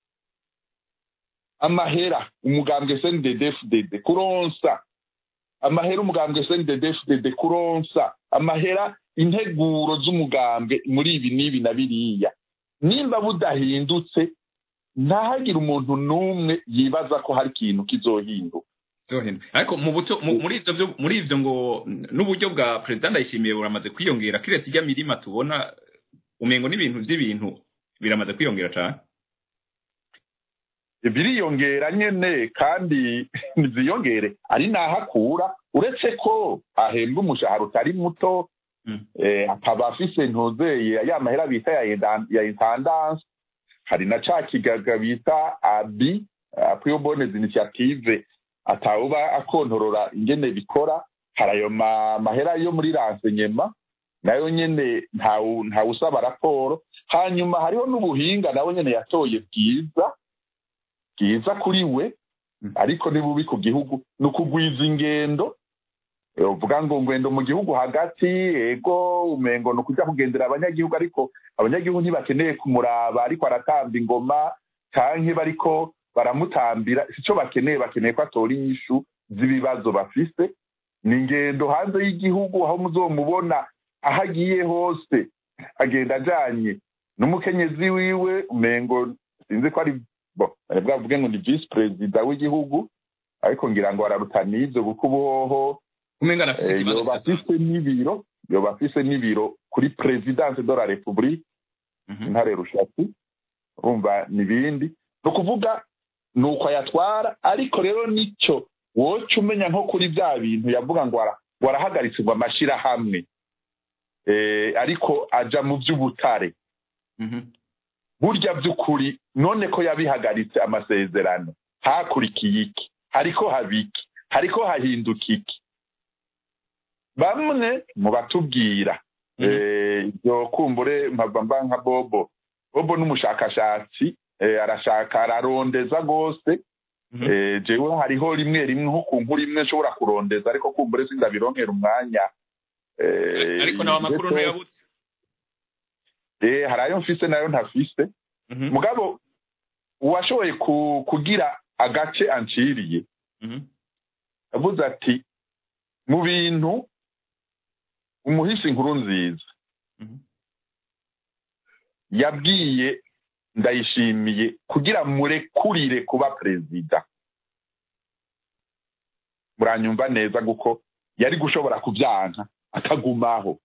amahera umugambwe snddfdd kuronsa amahera umugambwe snddfdd kuronsa amahera integuro z'umugambwe muri ibi n'ibi na biriya nimba budahindutse ntahagire umuntu n'umwe yibaza ko hari ikintu kizohinduka ariko muri ibyo ngo n'uburyo bwa perezida ndayishimiye buramaze kwiyongera kiretse ijya mirima tubona umengo n'ibintu by'ibintu biramaze kwiyongera cyane biriyongera nyine kandi ntiziyongere ari n'aho akura uretse ko ahembwa umushahara utari muto akaba afise ntuzeye ya mahera bita ya intendanse hari na ca kigaga bita abi apuyo bonezi initiative atawuba akontorora ingene bikora hari ayo mahera yo muri ransenyema nayo nyene ntawusaba raporo hanyuma hariho n'ubuhinga nawe nyene yatoye bwiza bwiza kuri we ariko ni bubi ku gihugu ni ukugwiza ingendo uvuga ngo ngwendo mu gihugu hagati ego umengo ni ukujya kugendera abanyagihugu ariko abanyagihugu ntibakeneye kumuraba ariko aratamba ingoma canke bariko baramutambira icyo bakeneye bakeneye ko atora inyishu z'ibibazo bafise ni ingendo hanze y'igihugu aho muzomubona aho agiye hose agenda ajanye n'umukenyezi wiwe umengo sinzi ko ari bwavuge ngo ni visi perezida w'igihugu ariko ngira ngo ararutana ibyo kuko ubuhoho yoba afise n'ibiro yoba afise n'ibiro kuri perezidanse de la repubulike intare rushatsi urumva n'ibindi ni ukuvuga ni uko ayatwara ariko rero nicyo woca umenya nko kuri bya bintu yavuga ngo warahagaritse ngo amashyirahamwe ariko ajya mu by'ubutare burya by'ukuri none ko yabihagaritse amasezerano hakurikiye iki hariko habiki hariko hahinduka iki bamwe mu batubwira ibyo kumbure mpava nka bobo bobo n'umushakashatsi arashaka ararondeza rwose jewe hariho rimwe rimwe nko ku nkuru imwe nshobora kurondeza ariko kumbure sindabironkera umwanya ariko nawe amakuru ntuyabuze hari ayo mfise nayo ntafise mugabo uwashoboye kugira agace anciriye avuze ati mu bintu umuhisi inkuru nziza yabwiye ndayishimiye kugira murekurire kuba perezida muranyumva neza kuko yari gushobora kubyanka akagumaho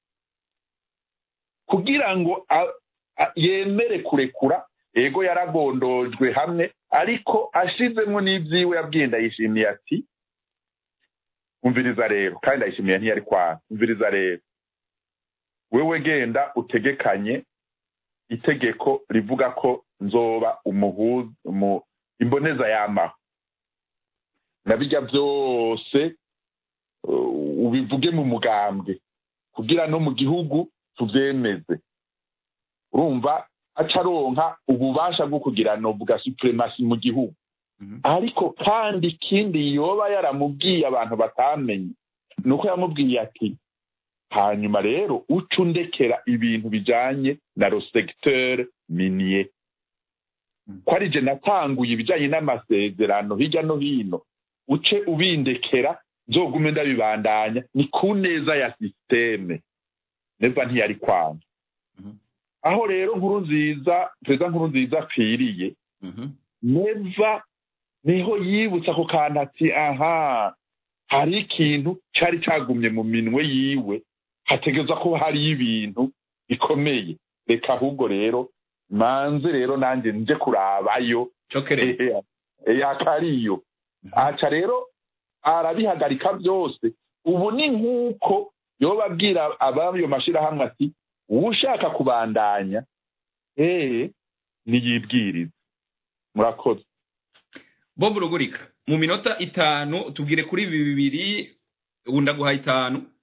kugira ngo yemere kurekura ego yaragondojwe hamwe ariko ashizemo n'ibyiwe yabwiye ndayishimiye ati umviriza rero kandi ndayishimiye ntiyari kwana umviriza rero wewe genda utegekanye itegeko rivuga ko nzoba umuhuza imboneza yamaho nabijya byose ubivuge mu mugambwe kugira no mu gihugu tubyemeze urumva acaronka ububasha bwo kugira novuga supremasi mu gihugu ariko kandi ikindi yoba yaramubwiye abantu batamenye ni uko yamubwiye ati hanyuma rero uca undekera ibintu bijyanye na rosegiteri miniye ko ari je natanguye ibijyanye n'amasezerano hirya no hino uce ubindekera nzogume ndabibandanya ni ku neza ya sisiteme neza ntiyari kwanga aho rero nkuru nziza perezida nkuru nziza apfiriye neza niho yibutsa ako kantu ati aha hari ikintu cyari cyagumye mu minwe yiwe hategereza ko hari ibintu bikomeye reka ahubwo rero manze rero nanjye nje kurabayo yakariyo aca rero arabihagarika byose ubu ni nk'uko yoba abwira abayo mashyirahamwe ati ushaka kubandanya eee niyibwirize murakoze bob rugurika mu minota itanu tubwire kuri ibi bibiri ubu ndaguha itanu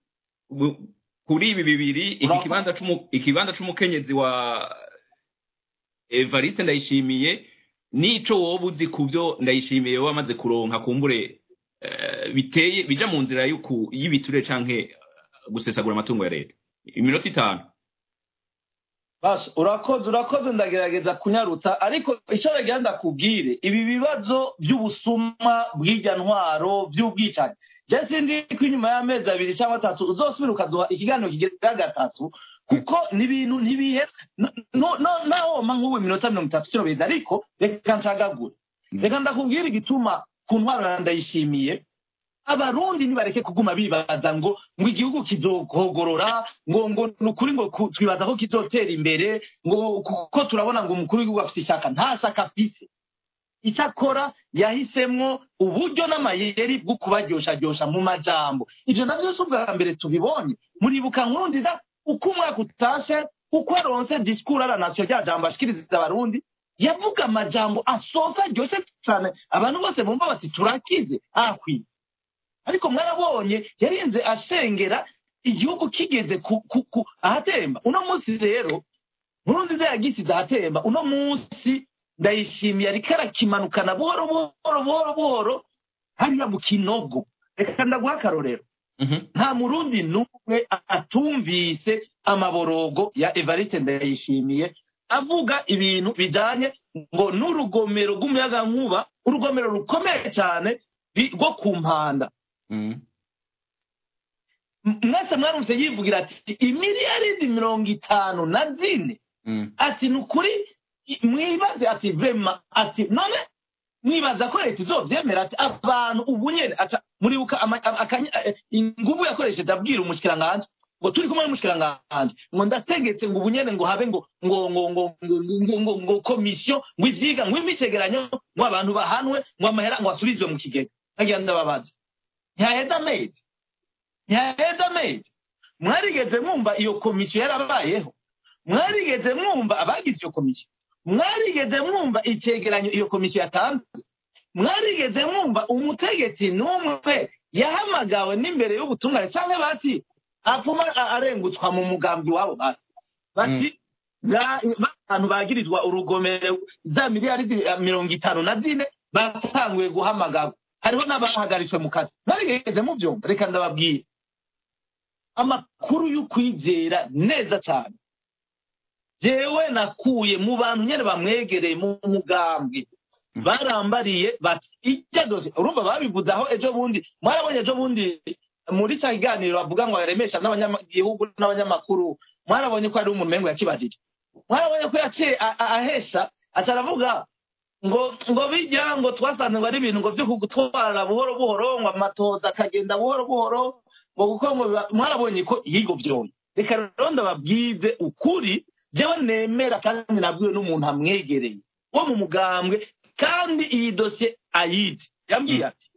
kuri ibi bibiri iki kibanza ikibanza c'umukenyezi wa evariste ndayishimiye nico woba uzi ku byo ndayishimiye wowe amaze kuronka kumbure biteye bija mu nzira y'ibiture canke gusesagura amatungo ya leta iminota itanu basha urakoze urakoze ndagerageza kunyarutsa ariko icyo nagira ndakubwire ibi bibazo by'ubusuma bw'ijya ntwaro by'ubwicanyi njye sinzi ko inyuma y'amezi abiri cyangwa atatu uzosubira ukaduha ikiganiro kigira gatatu kuko ni ibintu ntibihera naho woma nk'ubu iminota mirongo itatu sino beza ariko reka nshagagure reka ndakubwire igituma ku ntwaro ndayishimiye abarundi ntibareke kuguma bibaza ngo ngo igihugu kizohogorora ngo ngo ni ukuri ngo twibaza ko kizotera imbere ngo kuko turabona ngo umukuru w'igihugu afite ishyaka nta shyaka afise icyo akora yahisemo uburyo n'amayeri bwo kubaryoshajyosha mu majambo ibyo nabyo si ubwa mbere tubibonye muribuka nkurunziza uko umwaka utashe uko aronse disikuru aranasiyo rya jambo ashikiriza abarundi yavuga amajambo asoza aryoshye cyane abantu bose bumva bati turakize akwiye ariko mwarabonye yarinze ashengera igihugu kigeze ahatemba uno munsi rero nkurunziza yagisize ahatemba uno munsi ndayishimiye ariko arakimanukana buhoro buhoro buhoro buhoro hariya mu kinogo reka ndaguha akarorero nta murundi n'umwe atumvise amaborogo ya evariste ndayishimiye avuga ibintu bijyanye ngo n'urugomero rw'umuyagankuba urugomero rukomeye cyane rwo ku mpanda mwese mwarumvise yivugira ati imiliyaridi mirongo itanu na zine ati ni ukuri mwibaze ati vema ati none mwibaza ko leta izobyemera ati abantu ubu nyine muribuka ingufu yakoresheje abwira umushyikiranganje ngo turi kumwe n'umushyikiranganje ngo ndategetse ngo ubu nyine ngo habe ngo ngo ngo ngo ngo ngo komisiyo ngo ivyiga ngo imicegeranyo ngo abantu bahanwe ngo amahera ngo asubizwe mu kigega nkagira ndababaza ntihaheza amezi ntihaheza amezi mwarigeze mwumva iyo komisiyo yarabayeho mwarigeze mwumva abagize iyo komisiyo mwarigeze mwumva icyegeranyo iyo komisiyo yatanze mwarigeze mwumva umutegetsi n'umwe yahamagawe n'imbere y'ubutungane cyangwa basi apfuma arengutswa mu mugambi wabo basi bati abantu bagirizwa urugomero za miliyaridi mirongo itanu na zine batanguye guhamagarwa hariho n'abahagaritswe mu kazi mwarigeze mubyumva reka ndababwira amakuru y'ukwizera neza cyane jewe nakuye mu bantu nyine bamwegereye mu mugambwe barambariye bati ijya dose urumva babivuze aho ejo bundi mwarabonye ejo bundi muri cya kiganiro bavuga ngo yaremesha n'abanyagihugu n'abanyamakuru mwarabonye ko hari umuntu mengo yakibajije mwarabonye ko yaciye ahesha aca aravuga ngo ngo bijya ngo twasanze ngo ari ibintu ngo byo kugutwara buhoro buhoro ngo amatoza akagenda buhoro buhoro ngo kuko ngo mwarabonye ko yigo byombi reka rero ndababwize ukuri jewe nemera kandi nabwiwe n'umuntu amwegereye wo mu mugambwe kandi iyi dosiye ayizi yambwiye ati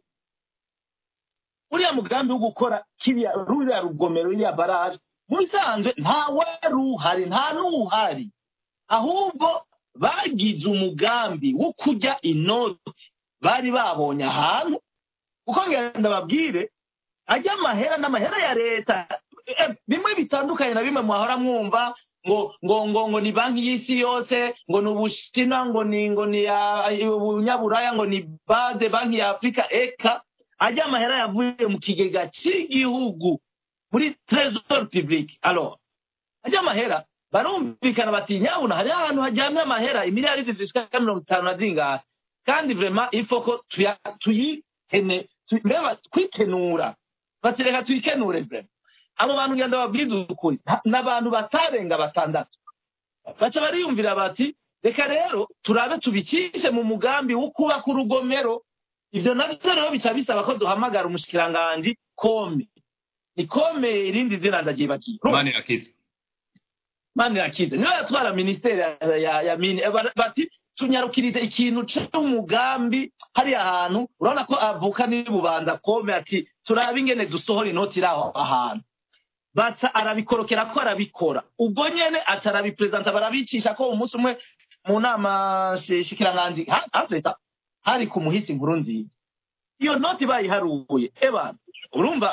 uriya mugambi wo gukora kiriya ruriya rugomero ruriya baraje mu bisanzwe nta wari uhari nta n'uhari ahubwo bagize umugambi wo kujya inoti bari babonye ahantu kuko ngenda babwire ajya amahera n'amahera ya leta bimwe bitandukanye na bimwe mwahora mwumva ngo ngo ngo ngo ni banki y'isi yose ngo ni ubushinwa ngo ni ngo ni ubunyaburaya ngo ni bade banki ya afurika eka ajya amahera yavuye mu kigega cy'igihugu muri trésor public alors ajya amahera barumvikana bati nyabuna hari ahantu hajyamye amahera imiliyaridi zishika mirongo itanu na zingahe kandi vrema ifo ko tuyitene mbega twikenura bati reka tuyikenure vrema abo bantu ngenda babwiza ukuri n'abantu batarenga batandatu baca bariyumvira bati reka rero turabe tubikishe mu mugambi wo kubaka urugomero ibyo navyo rero bica bisaba ko duhamagara umushikiranganji kome ni kome irindi zina ndagyibagiye manirakiza manirakiza niyo yatwara minisiteri ya, ya mini bati tunyarukirize ikintu c'umugambi hariya hantu urabona ko avuka n'ibubanza kome ati turabe ingene dusohora inoti iri aho ahantu baca arabikorokera ko arabikora ubwo nyene aca arabiperezanta barabicisha ko umunsi umwe mu nama shikiranganji hazeta hari ku muhisi inkuru nziza iyo noti bayiharuye ebana urumva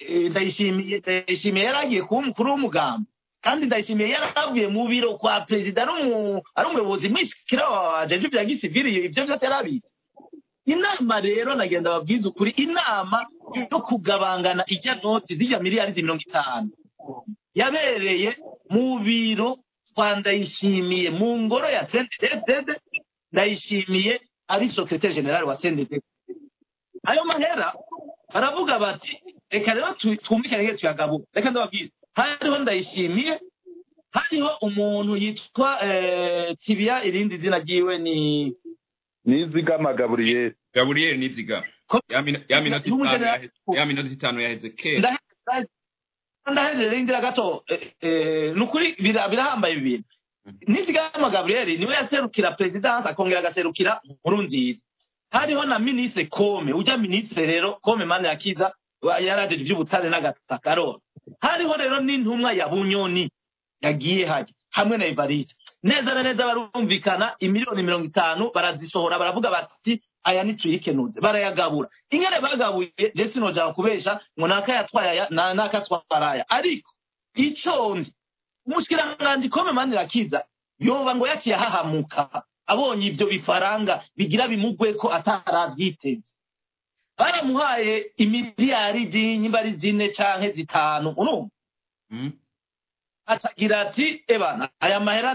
ndayishimiye yari agiye kuba umukuru w'umugambi kandi ndayishimiye yari avuye mu biro kwa perezida ari umuyobozi mwishikira wa jeje bya gisivili ibyo byose yari abizi inama rero nagenda babwiza ukuri inama yo kugabangana ijya noti zijya miliyari mirongo itanu yabereye mu biro kwa ndayishimiye mu ngoro ya sendedede ndayishimiye ari sekretari generale wa sendedede ayo mahera baravuga bati reka rero twumvikane nge tuyagabura reka ndababwira hariho ndayishimiye hariho umuntu yitwa tibiya irindi zina ryiwe ni nizigama gaburiyeri gaburiyeri nizigama ya minota itanu yaheze kera ndahejeje rindira gato ni ukuri birahambaye ibintu nizigama gaburiyeri niwe yaserukira perezidansi akongera agaserukira nkuru nziza hariho na minisitiri kome ujya minisitiri rero kome mani yakiza yarajeje iby'ubutare n'agataka rero hariho rero n'intumwa ya bunyoni yagiye hajya hamwe na evariste neza na neza barumvikana imiliyoni mirongo itanu barazisohora baravuga bati aya ntituyikenuze barayagabura ingene bagabuye jesi noja kubesha ngo naka yatwaye aya naka atwara aya ariko ico nzi umushikiranganji kome mani rakiza yoba ngo yaciye ahahamuka abonye ivyo bifaranga bigira bimugwe ko ataravyiteze baramuhaye imiliyaridi nyimba ari zine canke zitanu urumva acagira ati ebana aya mahera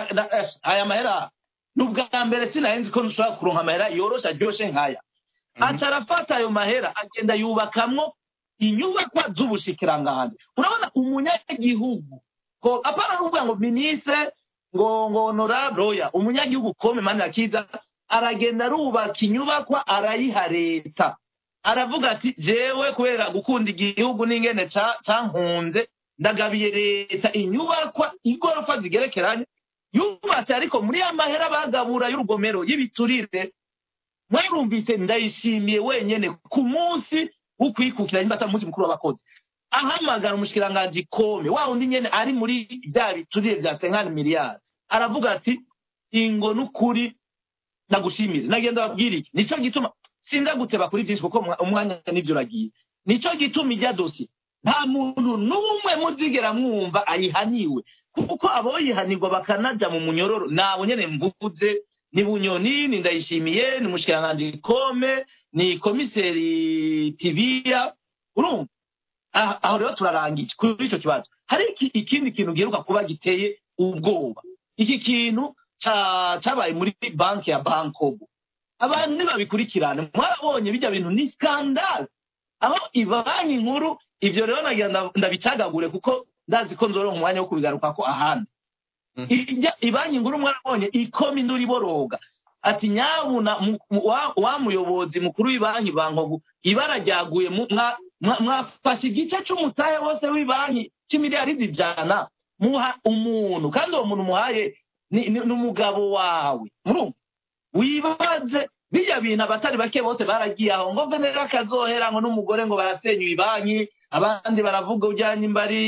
aya mahera ni ubwa mbere sinahenzi ko nshobora kuronka amahera yoroshe aryoshe nkaya aca arafata ayo mahera agenda yubakamwo inyubakwa z'ubushikiranganji urabona umunyagihugu apana kuvuga ngo minisitiri ngo ngo honorable oya umunyagihugu kome mani akiza aragenda arubaka inyubakwa arayiha leta aravuga ati jewe kubera gukunda igihugu n'ingene cankunze ndagabiye leta inyubakwa igorofa zigerekeranye yubatse ariko muri ya mahera bagabura y'urugomero y'ibiturire mwarumvise ndayishimiye wenyene ku munsi wo kwikukira nyimba atari umunsi mukuru w'abakozi ahamagara umushikiranganji kome wa wundi nyene ari muri bya biturire vya senkani miliyari aravuga ati ingo n'ukuri nagushimire nagenda babwira iki nico gituma sinda guteba kuri byinshi kuko umwanya n'ivyo uragiye nico gituma ijya dosiye nta muntu n'umwe muzigera mwumva ayihaniwe kuko aboyihanirwa bakanaja mu munyororo nabo nyene mvuze ni bunyoni ni ndayishimiye ni mushikiranganji kome ni komiseri tibiya urumva aho rero turarangije kuri ico kibazo hari ikindi kintu giheruka kuba giteye ubwoba iki kintu cabaye muri banki ya bankobo abantu ntibabikurikirane mwarabonye bijya bintu ni skandale aho ibanki nkuru ivyo rero nagira ndabicagagure kuko ndazi ko nzoronka umwanya wo kubigarukako ahandi ibanki nkuru mwarabonye ikoma induru iboroga ati nyabuna wa muyobozi mukuru w'ibanki bankogu ibara ryaguye mwafashe igice c'umutahe wose w'ibanki c'imiliyaridi ijana muha umuntu kandi uwo muntu umuhaye ni umugabo wawe murumva wibaze bijya bintu abatari bake bose baragiye aho ngo venera akazohera ngo n'umugore ngo barasenyuye ibanki abandi baravuga ujyanye imbari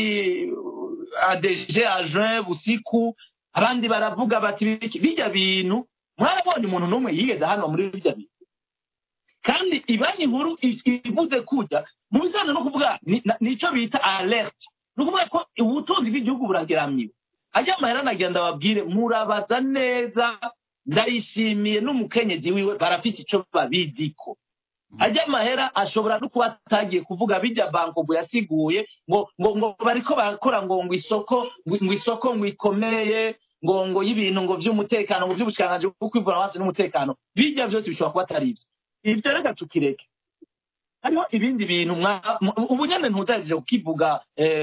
adeje ajuin busiku abandi baravuga bati bijya bintu mwarabonye umuntu n'umwe yigeze hano muri bijya bintu kandi ibanki nkuru ivuze kujya mu bijyanye no kuvuga nicyo bita alert ni ukuvuga ko ubutunzi bw'igihugu burageramiwe ajya amahera nagenda babwire murabaza neza ndayishimiye n'umukenyezi wiwe barafite icyo babiziko ajya amahera ashobora no kuba atagiye kuvuga bijya bankogo yasiguye ngo ngo ngo bariko barakora ngo ngo isoko ngo isoko ngo ikomeye ngo ngo y'ibintu ngo by'umutekano ngo by'ubushikanganje bwo kwivura hasi n'umutekano bijya byose bishobora kuba atari ibyo ibyo reka tukireke hariho ibindi bintu ubu nyine ntuzagije kukivuga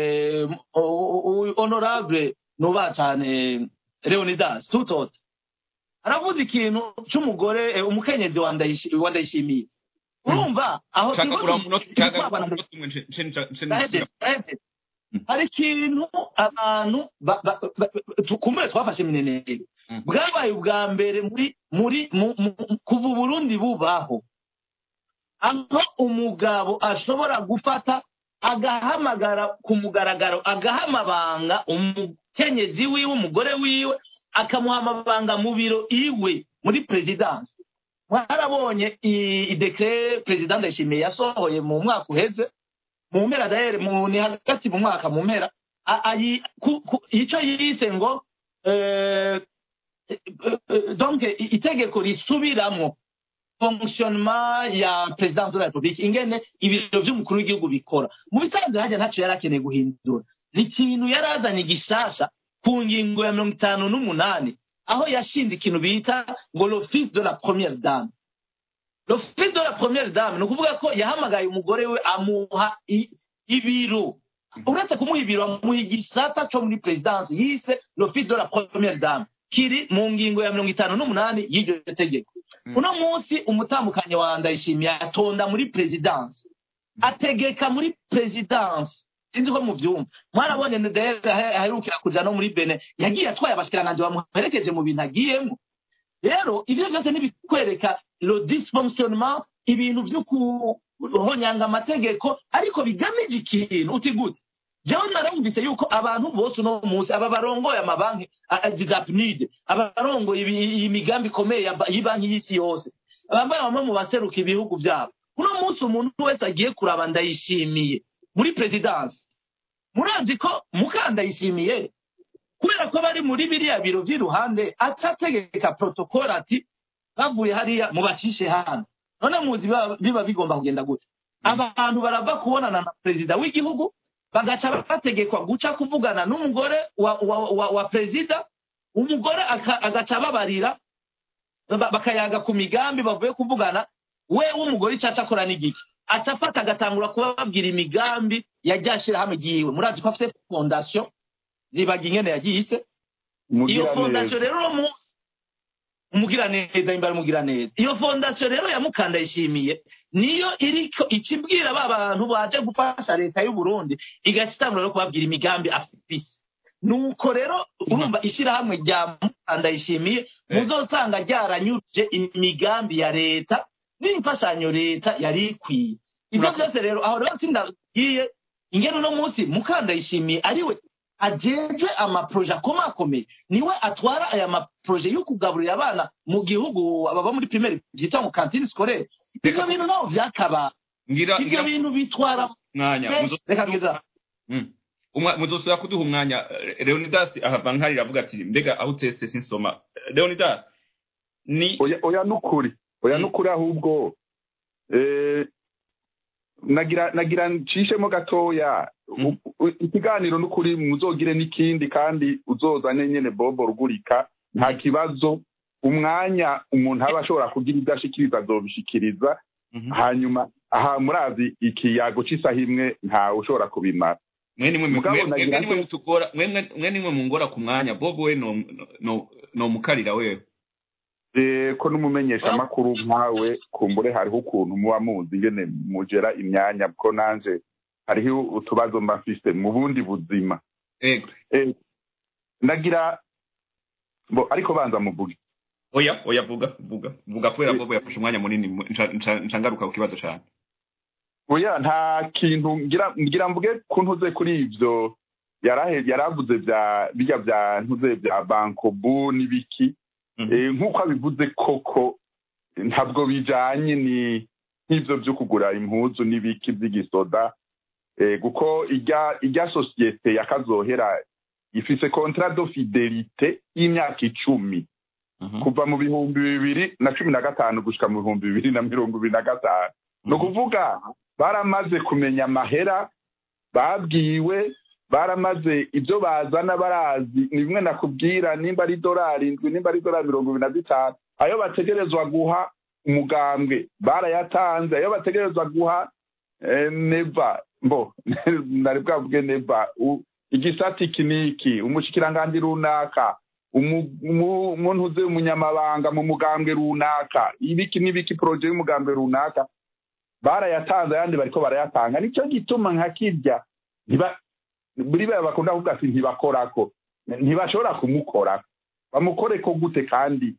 honorable nubaha cyane leonidas tutote aravuze ikintu cy'umugore umukenyezi wa ndayishimiye urumva aho hari ikintu abantu kumbure twafashe mineneri bwabaye ubwa mbere muri muri kuva uburundi bubaho aho umugabo ashobora gufata agahamagara ku mugaragaro agaha amabanga umukenyezi wiwe umugore wiwe akamuha amabanga mu biro iwe muri perezidansi mwarabonye idekere perezida ndayishimiye yasohoye mu mwaka uheze mu mpera dahere mu ni hagati mu mwaka mu mpera a- ayi- ku- ku- ico yise ngo eh, eh, eh, donc i- itegeko risubiramwo fonctionnement ya president de la republique ingene ibiro vy'umukuru w'igihugu bikora mu bisanzwe hajya ntaco yari akeneye guhindura ni ikintu yari azanye gishasha ku ngingo ya mirongo itanu n'umunani aho yashinze ikintu bita ngo l'office de la première dame l'office de la première dame ni ukuvuga ko yahamagaye umugore we amuha i- ibiro uretse kumuha ibiro amuha igisata co muri perezidansi yise l'office de la première dame kiri mu ngingo ya mirongo itanu n'umunani y'iryo tegeko Mm. uno munsi umutambukanyi wa ndayishimiye atonda muri perezidansi ategeka muri perezidansi sinzi ko muvyumva mwarabonye ndahera aherukira kuja no muri bene yagiye atwaye abashikiranganje bamuherekeje mu bintu agiyemo rero ivyo vyose ntibikwereka le dysfonctionnement ibintu vyo kuhonyanga amategeko ariko bigamije ikintu uti gute jewe narumvise yuko abantu bose uno munsi aba barongoye amabanki zidapnide aba barongoye ibi- iyi migambi ikomeye ya ba- y'ibanki y'isi yose bambaye bamwe mu baseruka ibihugu vyabo uno munsi umuntu wese agiye kuraba ndayishimiye muri perezidansi murazi ko mukandayishimiye kubera ko bari muri biriya biro vy'iruhande aca ategeka protokole ati bavuye hariya mubacishe hano none muzi biba- biba bigomba kugenda gute abantu barava kubonana na perezida w'igihugu bagaca bategekwa guca kuvugana n'umugore wa, wa, wa, wa perezida umugore aka- agaca babarira ba- bakayaga ku migambi bavuye kuvugana we w'umugore ico aca akora n'igiki aca afata agatangura kubabwira imigambi yajya ashirahamwe ryiwe murazi ko afise fondation zibaga ingene yagise iyo fondasiyo rero uno munsi umugiraneza imbere umugiraneza iyo fondasiyo rero ya mukandayishimiye niyo iriko ikibwira ba bantu baje gufasha leta y'u Burundi igaca itangura no kubabwira imigambi afise nuko rero urumva ishyirahamwe rya mukandayishimiye muzosanga ryaranyuje imigambi ya leta n'imfashanyo leta yari ikwiye ibyo Murakoze. byose rero aho rero sindagiye ingene uno munsi mukandayishimiye ariwe ajejwe amaproje akomakomeye niwe atwara aya maproje yo kugaburira abana mu gihugu baba muri primaire byitwa mu kantine scolaire ibyo Reka- bintu ntaho byakaba ngira ibyo ngira bintu bitwara mwanya muzo- reka twiza Mm. Umwa- muzosubira kuduha umwanya Eh, leonidas ahava nkarira avuga ati mbega aho utetse sinsoma Eh, leonidas ni oya oya nukuri oya Mm. nukuri ahubwo eh, nagira nagira ncishemo gatoya Mm. U- u- ikiganiro nukuri muzogire n'ikindi kandi uzozane nyene bobo rugurika nta kibazo umwanya umuntu aba ashobora kugira ibyo ashikiriza azobishikiriza Mhm. hanyuma aha murazi ikiyago c'isaha imwe ntawe ushobora kubimara mwe nimwe Mugabo mwe- mwe- nagira mwe nimwe ngo- mutugora mwe mwe- mwe nimwe mungora ku mwanya bobo we no no no mukarira wewe Eh, ko n'umumenyesha amakuru nkawe kumbure hariho ukuntu muba muzi ingene mugera imyanya ko nanje hariho utubazo mba mfise mu bundi buzima ego Eh, nagira bo ariko banza muvuge oya oya vuga vuga vuga kubera Eh. bobo yafashe umwanya munini mu- nca- nca- nca ngaruka ku kibazo cyane oya nta kintu ngira ngira mvuge ko ntuze kuri ivyo yarahe yaravuze bya bijya bya ntuze bya bankobu n'ibiki Mhm. Eh, nk'uko abivuze koko ntabwo bijanye ni nk'ivyo vyo kugura impuzu n'ibiki vy'igisoda eh, kuko irya irya sosiyete yakazohera ifise contrat de fidelite y'imyaka icumi Mhm. kuva mu bihumbi bibiri na cumi na gatanu gushika mu bihumbi bibiri na mirongo ibiri na gatanu ni ukuvuga baramaze kumenya amahera babwiwe baramaze ibyo bazana barazi ni bimwe nakubwira nimba ari idolari indwi nimba ari idolari mirongo ibiri na zitanu ayo bategerezwa guha umugambwe barayatanze ayo bategerezwa guha eh, neva mbo nari bwavuge neva u- igisata iki n'iki umushikiranganji runaka umu- umu- umuntu uzi umunyamabanga mu mugambwe runaka ibiki n'ibiki poroje y'umugambwe runaka barayatanze ayandi bariko barayatanga nicyo gituma nka kirya ntiba buri baya bakunda kuvuga ati ntibakorako ntibashobora kumukorako bamukoreko gute kandi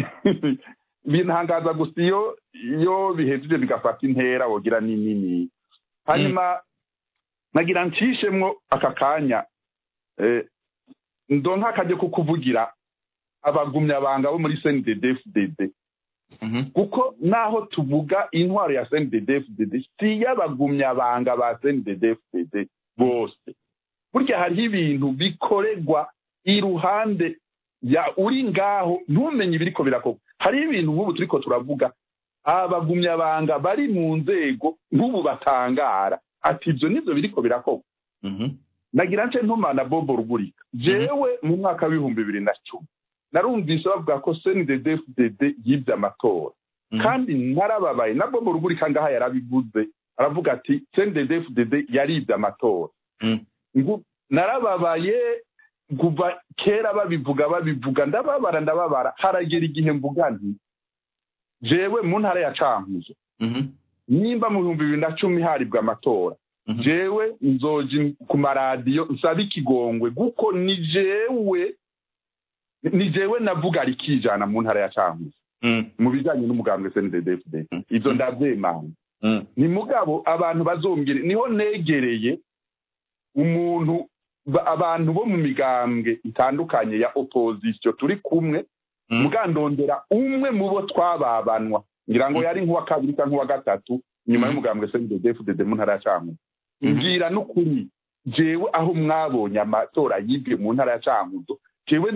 bintangaza gusa iyo iyo bihejeje bigafata intera wogira ni nini hanyuma nagira ncishemwo aka kanya eh, ndonka akajya kukuvugira abagumyabanga bo muri cndd fdd kuko naho tuvuga intwaro ya cndfdd si iy'abagumyabanga ba cndfdd bose burya hariho ibintu bikorerwa iruhande ya uri ngaho ntumenye ibiriko birakorwa hariho ibintu nk'ubu turiko turavuga abagumyabanga bari mu nzego nk'ubu batangara ati ibyo nibyo biriko birakorwa nagira nce ntumana bobo rugurika jewe mu mwaka w'ibihumbi bibiri na cumi narumvise bavuga ko cndfdd yibye amatora kandi narababaye na bobo rugurika ngaha yarabivuze aravuga ati cndfdd yaribye amatora narababaye kuva kera babivuga babivuga ndababara ndababara haragera igihe mvuga nti jewe mu ntara ya cankuzo nimba mu bihumbi bibiri na cumi haribwa amatora jewe nzoji ku maradiyo nsaba ikigongwe kuko ni jewe ni jewe navuga rikijana mu ntara ya cankuzo mu bijyanye n'umugambwe cndfd ibyo ndabyemanga ni mugabo abantu bazombwire niho negereye umuntu abantu bo mu migambwe itandukanye ya opozisiyo turi kumwe mugandondera umwe mu bo twababanwa ngira ngo yari nk'uwa kabiri cyangwa nk'uwa gatatu nyuma y'umugambwe cndfdd mu ntara ya cankuzo mbwira n'ukuri jewe aho mwabonye amatora yibwe mu ntara ya cankuzo jewe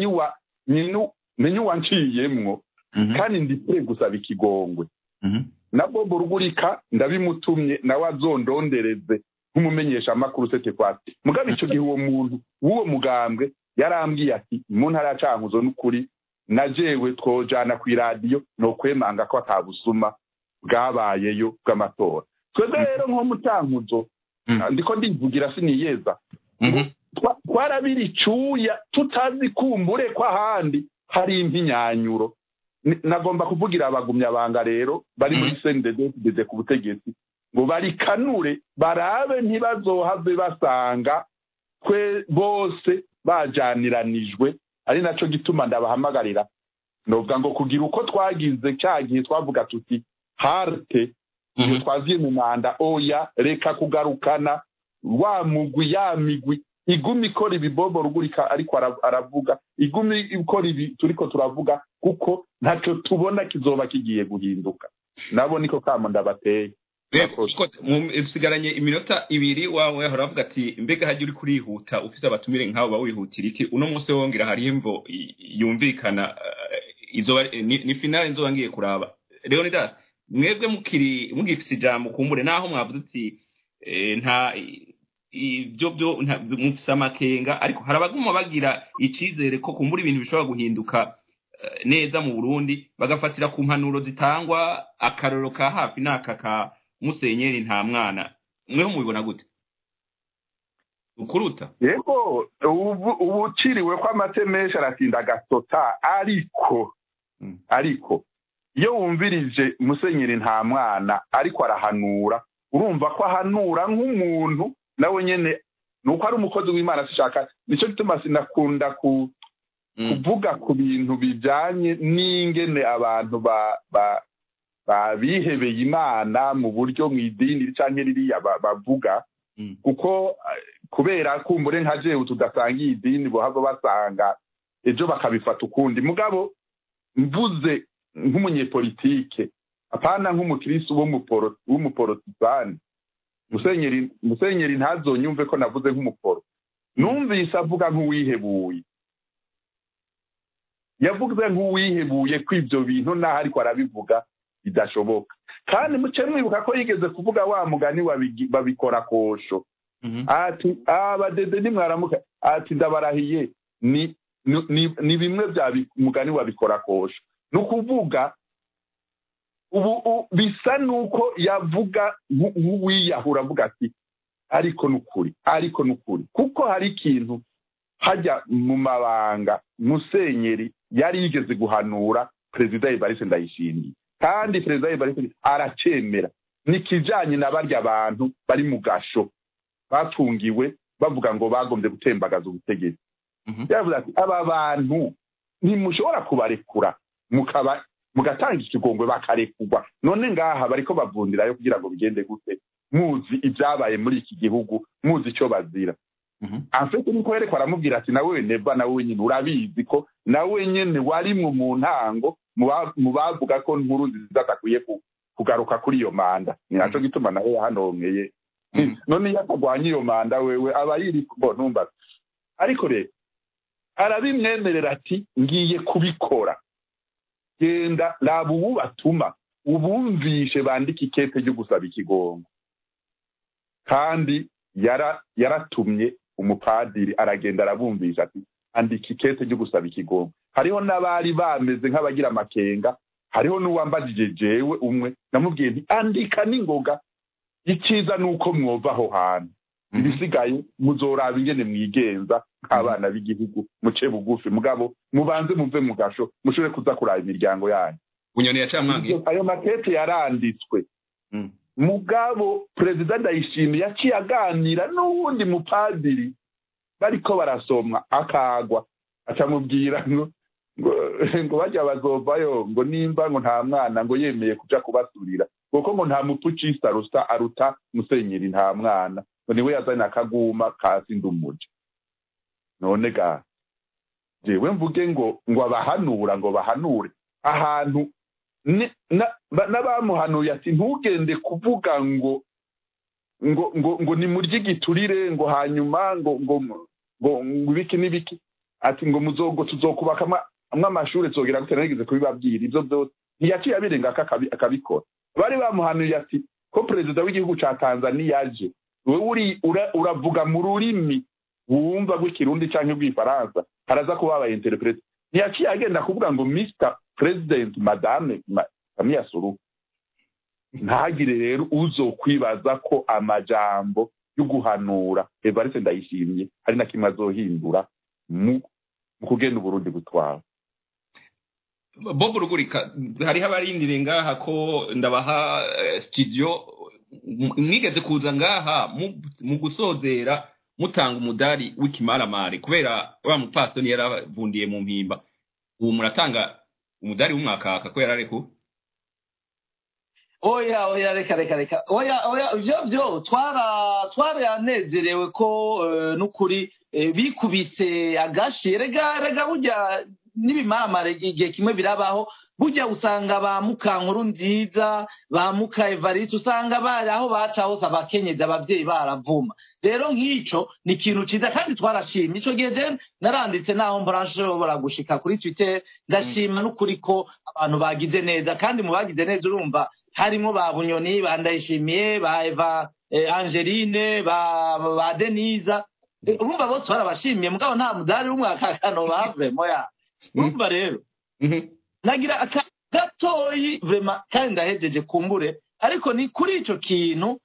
menye uwanciyemwo kandi ndikure gusaba ikigongwe na bobo rugurika ndabimutumye nawe azondondereze nk'umumenyesha amakuru sete kwati mugabo icyo gihe uwo muntu w'uwo mugambwe yarambwiye ati mu ntara ya cankuzo n'ukuri na jewe twojana ku iradiyo ni ukwemanga ko atabusuma bwabayeyo bw'amatora twebwe rero nko mu cankuzo ndiko ndivugira siniyeza twarabira icuya tutazi kumbure ko ahandi hari impinyanyuro nagomba kuvugira abagumyabanga rero bari muri cnddd ku butegetsi ngo barikanure barabe ntibazohave basanga twe bose bajaniranijwe ari naco gituma ndabahamagarira novuga ngo kugira uko twagize cya gihe twavuga tuti harte iyo twaziye mu manda oya reka kugarukana wa mugwi ya migwi igumi ikora ibibobo rugurika ariko aravuga igumi ikora ibi turiko turavuga kuko ntacyo tubona kizoba kigiye guhinduka nabo niko kamo ndabateye usigaranye iminota ibiri wawe haravuga ati mbega hajya uri kurihuta ufite abatumire nk'abo bawihutira iki uno munsi wongera hariho imvo yumvikana ni finale nzoba ngiye kuraba leonidas mwebwe mukiri mugifise ijambo kumbure naho mwavuze uti nta ibyo byo mufise amakenga ariko hari abaguma bagira icyizere ko kumbura ibintu bishobora guhinduka neza mu burundi bagafatira ku mpanuro zitangwa akaroro ka hafi n'aka ka musenyeri nta mwana mweho mubibona gute ukuruta yego ubu uciriwe ko amate menshi aratinda agasota ariko ariko iyo wumvirije musenyeri nta mwana ariko arahanura urumva ko ahanura nk'umuntu nawe nyine ni uko ari umukozi w'imana ashaka nicyo gituma sinakunda kuvuga ku bintu bijyanye n'ingene abantu babihebeye imana mu buryo mu idini cyangwa ririya bavuga kuko kubera kumbure nka jewe tudasangiye idini bohava basanga ejo bakabifata ukundi mugabo mvuze nk'umunyepolitike apana nk'umukirisi w'umuporotizani musenyeri ntazonyumve ko navuze nk'umuporo numvise avuga nk'uwihebuye yavuze nk'uwihebuye ko ibyo bintu naho ariko arabivuga bidashoboka kandi muce mwibuka ko yigeze kuvuga wa mugani babikora kosho ati abadede nimwaramuka ati ndabarahiye ni ni bimwe bya mugani wabikora kosho ni ukuvuga ubu bisa nuko yavuga nk'uwiyahura avuga ati ariko ni ukuri ariko ni ukuri kuko hari ikintu hajya mu mabanga musenyeri yari yigeze guhanura perezida evariste ndayishimiye kandi perezida evariste aracemera ni ikijyanye na barya bantu bari mu gasho bafungiwe bavuga ngo bagombye gutembagaza ubutegetsi yavuze ati aba bantu ntimushobora kubarekura mukaba mugatanga ikigongwe bakarekurwa none ngaha bariko bavundirayo kugira ngo bigende gute muzi ibyabaye muri iki gihugu muzi icyo bazira afite niko yerekwa aramubwira ati nawe neva nawe nyine urabizi ko nawe nyine warimwe mu ntango mu bavuga ko nkuru nziza atakwiye kugaruka kuri iyo manda ni nacyo gituma nawe yahanongeye none iyo atagwanya iyo manda wewe aba yiri numva ariko rero arabimwemerera ati ngiye kubikora genda raba ubu batuma ubumvishe bandika ikete ryo gusaba ikigongo kandi yaratumye umupadiri aragenda arabumvisha ati andika ikete ryo gusaba ikigongo hariho n'abari bameze nk'abagira amakenga hariho n'uwambajije jewe umwe namubwiye nti andika n'ingoga icyiza ni uko mwova aho hantu ibisigaye muzoraba ingene mwigenza nk'abana b'igihugu muce bugufi mugabo mubanze muve mu gasho mushobore kuza kuraba imiryango yanyu bunyoni yacamwangiye ayo makete yaranditswe mugabo perezida ndayishimiye yaciye aganira n'uwundi mupadiri bariko barasomwa akagwa acamubwira ngo ngo bajya bazovayo ngo nimba ngo nta mwana ngo yemeye kuja kubasurira kuko ngo nta mupfucisi aruta aruta musenyeri nta mwana ngo niwe yazanye akaguma kasi ndumuja none ga jewe mvuge ngo ngo abahanura ngo bahanure ahantu n'abamuhanuye ati ntugende kuvuga ngo ngo ngo ngo ni murye igiturire ngo hanyuma ngo ngo ngo ibiki n'ibiki ati ngo muzogo tuzokubaka amashuri tuzogera gute nageze kubibabwira ibyo byose ntiyaciye abirenga akabikora bari bamuhanuye ati ko perezida w'igihugu cya tanzania aje wowe uravuga mu rurimi wumva rw'ikirundi cyangwa rw'ifaransa haraza kuba aba interprete ntiyaciye agenda kuvuga ngo mr president madame kamiya suru ntagire rero uzokwibaza ko amajambo yo guhanura evariste ndayishimye hari na kimwe azohindura mu kugenda uburundi gutwara bob rugurika hariho abarindire ngaha ko ndabaha studio mwigeze kuza ngaha mu gusozera mutanga umudari w'ikimaramare kubera wa mupasoni yaravundiye mu mpimba ubu muratanga umudari w'umwakaka ko yarareko oya oya reka reka reka oya oya ibyo byo twara twaranezerewe ko n'ukuri bikubise agashi rega rega burya n'ibimaramare igihe kimwe birabaho burya usanga ba mukankuru nziza ba muka evariste usanga bari aho baca hose abakenyezi ababyeyi baravuma rero nk'icyo ni ikintu cyiza kandi twarashimye icyo gihe je naranditse naho mbarashobora gushika kuri twitter ndashima n'ukuri ko abantu bagize neza kandi mu bagize neza urumva harimo ba bunyoni ba ndayishimiye ba eva angeline ba deniza urumva bose barabashimiye mugabo nta mudari w'umwakakano bavemo ya urumva rero nagira gatoyi vrema kandi ndahejeje kumbure ariko ni kuri icyo kintu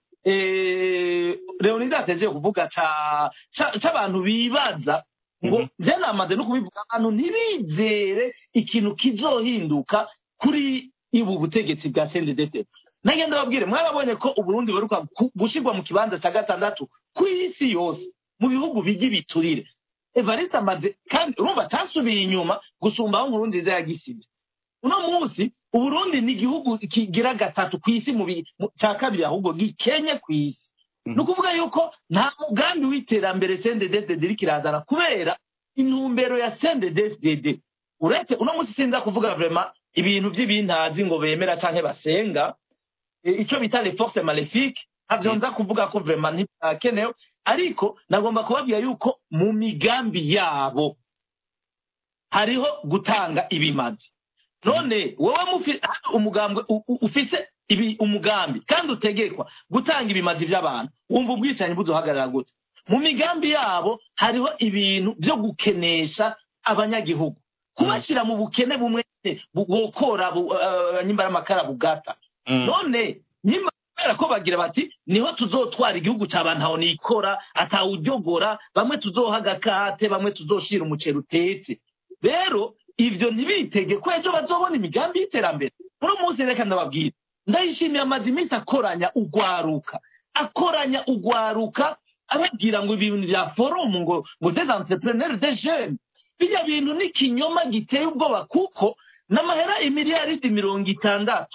leonidas yagiye kuvuga cy'abantu bibaza ngo njye namaze no kubivuga abantu ntibizere ikintu kizohinduka kuri ubu butegetsi bwa sendedete nagenda babwire mwarabonye ko uburundi buheruka gushyirwa mu kibanza cya gatandatu ku isi yose mu bihugu bijya ibiturire evariste amaze kandi urumva cyasubiye inyuma gusumba aho nkuru nziza yagisize uno munsi uburundi ni igihugu kigira gatatu ku isi mu cya kabiri ahubwo gikenye ku isi ni ukuvuga yuko nta mugambi w'iterambere sendedefdede iri kirazana kubera intumbero ya sendedefdede uretse uno munsi sinza kuvuga vrema ibintu by'ibintazi ngo bemera cyangwa basenga icyo bita le force malefique ntabyo nza kuvuga ko vrema ntibyakenewe ariko nagomba kubabwira yuko mu migambi yabo hariho gutanga ibimazi none wowe umugambwe ufise ibi umugambi kandi utegekwa gutanga ibimazi by'abantu wumva ubwicanyi buduhagarara gute mu migambi yabo hariho ibintu byo gukenesha abanyagihugu kubashyira mu bukene bumwe bukora nyimbaramaka bugata none nyuma kubera ko bagira bati niho tuzotwara igihugu cy'abantu aho nikora atawujyogora bamwe tuzoha agakate bamwe tuzoshira umuceri utetse rero ibyo ntibitege ko ejo bazobona imigambi y'iterambere muri munsi reka ndababwira ndayishimiye amaze iminsi akoranya ugwaruka akoranya ugwaruka ababwira ngo ibintu bya forumu ngo ngo des entrepreneurs de jeunes bijya bintu ni ikinyoma giteye ubwoba kuko n'amahera imiliyaridi mirongo itandatu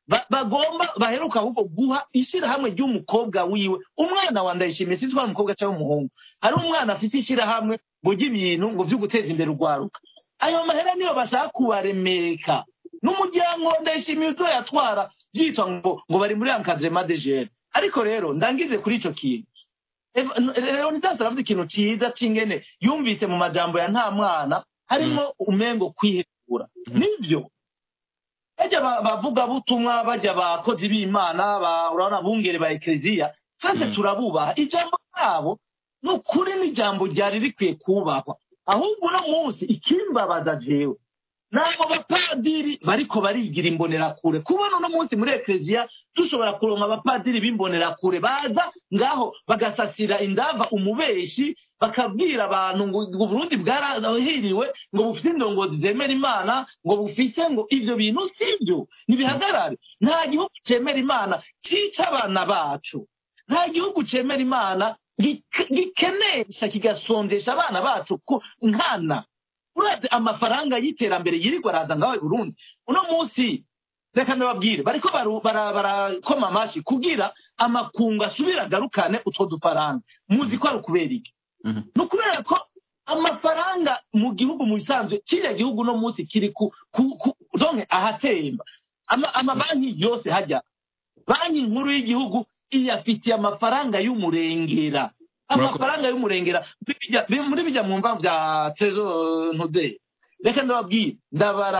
bagomba baheruka ahubwo guha ishyirahamwe ry'umukobwa wiwe umwana wa ndayishimiye sinzi ko ari umukobwa cyangwa umuhungu hari umwana afite ishyirahamwe ngo ujye ibintu ngo byo guteza imbere urwaruka ayo mahera niyo bashaka kubaremeka n'umuryango ndayishimiye uto yatwara byitwa ngo ngo bari muri ankadrema de jere ariko rero ndangize kuri icyo kintu leonidas aravuze ikintu cyiza cy'ingene yumvise mu majambo ya nta mwana harimo umengo kwihekura nibyo bajya bavugabutumwa bajya abakozi b'imana urabona bungere ba ekereziya twese turabubaha ijambo ryabo ni ukuri n'ijambo ryari rikwiye kubahwa ahubwo uno munsi ikimbabaza jewe ntabwo abapadiri bariko barigira imbonerakure kubona uno munsi muri ekereziya dushobora kuronka abapadiri b'imbonerakure baza ngaho bagasasira indava umubeshi bakabwira abantu ngo uburundi bwarahiriwe ngo bufite indongozi zemera imana ngo bufise ngo ivyo bintu sivyo nibihagarare nta gihugu cemera imana cica abana bacu nta gihugu cemera imana gikenesha kigasondesha abana bacu nkana urazi amafaranga y'iterambere yirirwa araza ngaho i burundi uno munsi reka ndababwire bariko barakoma amashi kugira amakungu asubire agarukane utwo dufaranga muzi ko ari ukubera iki ni ukubera ko amafaranga mu gihugu mu bisanzwe kiriya gihugu uno munsi kiri ku donke ahatemba amabanki yose hajya banki nkuru y'igihugu iyafitiye amafaranga y'umurengera amafaranga y'umurengera muri bijya mwumva bya tezo ntuze reka ndababwire ndabara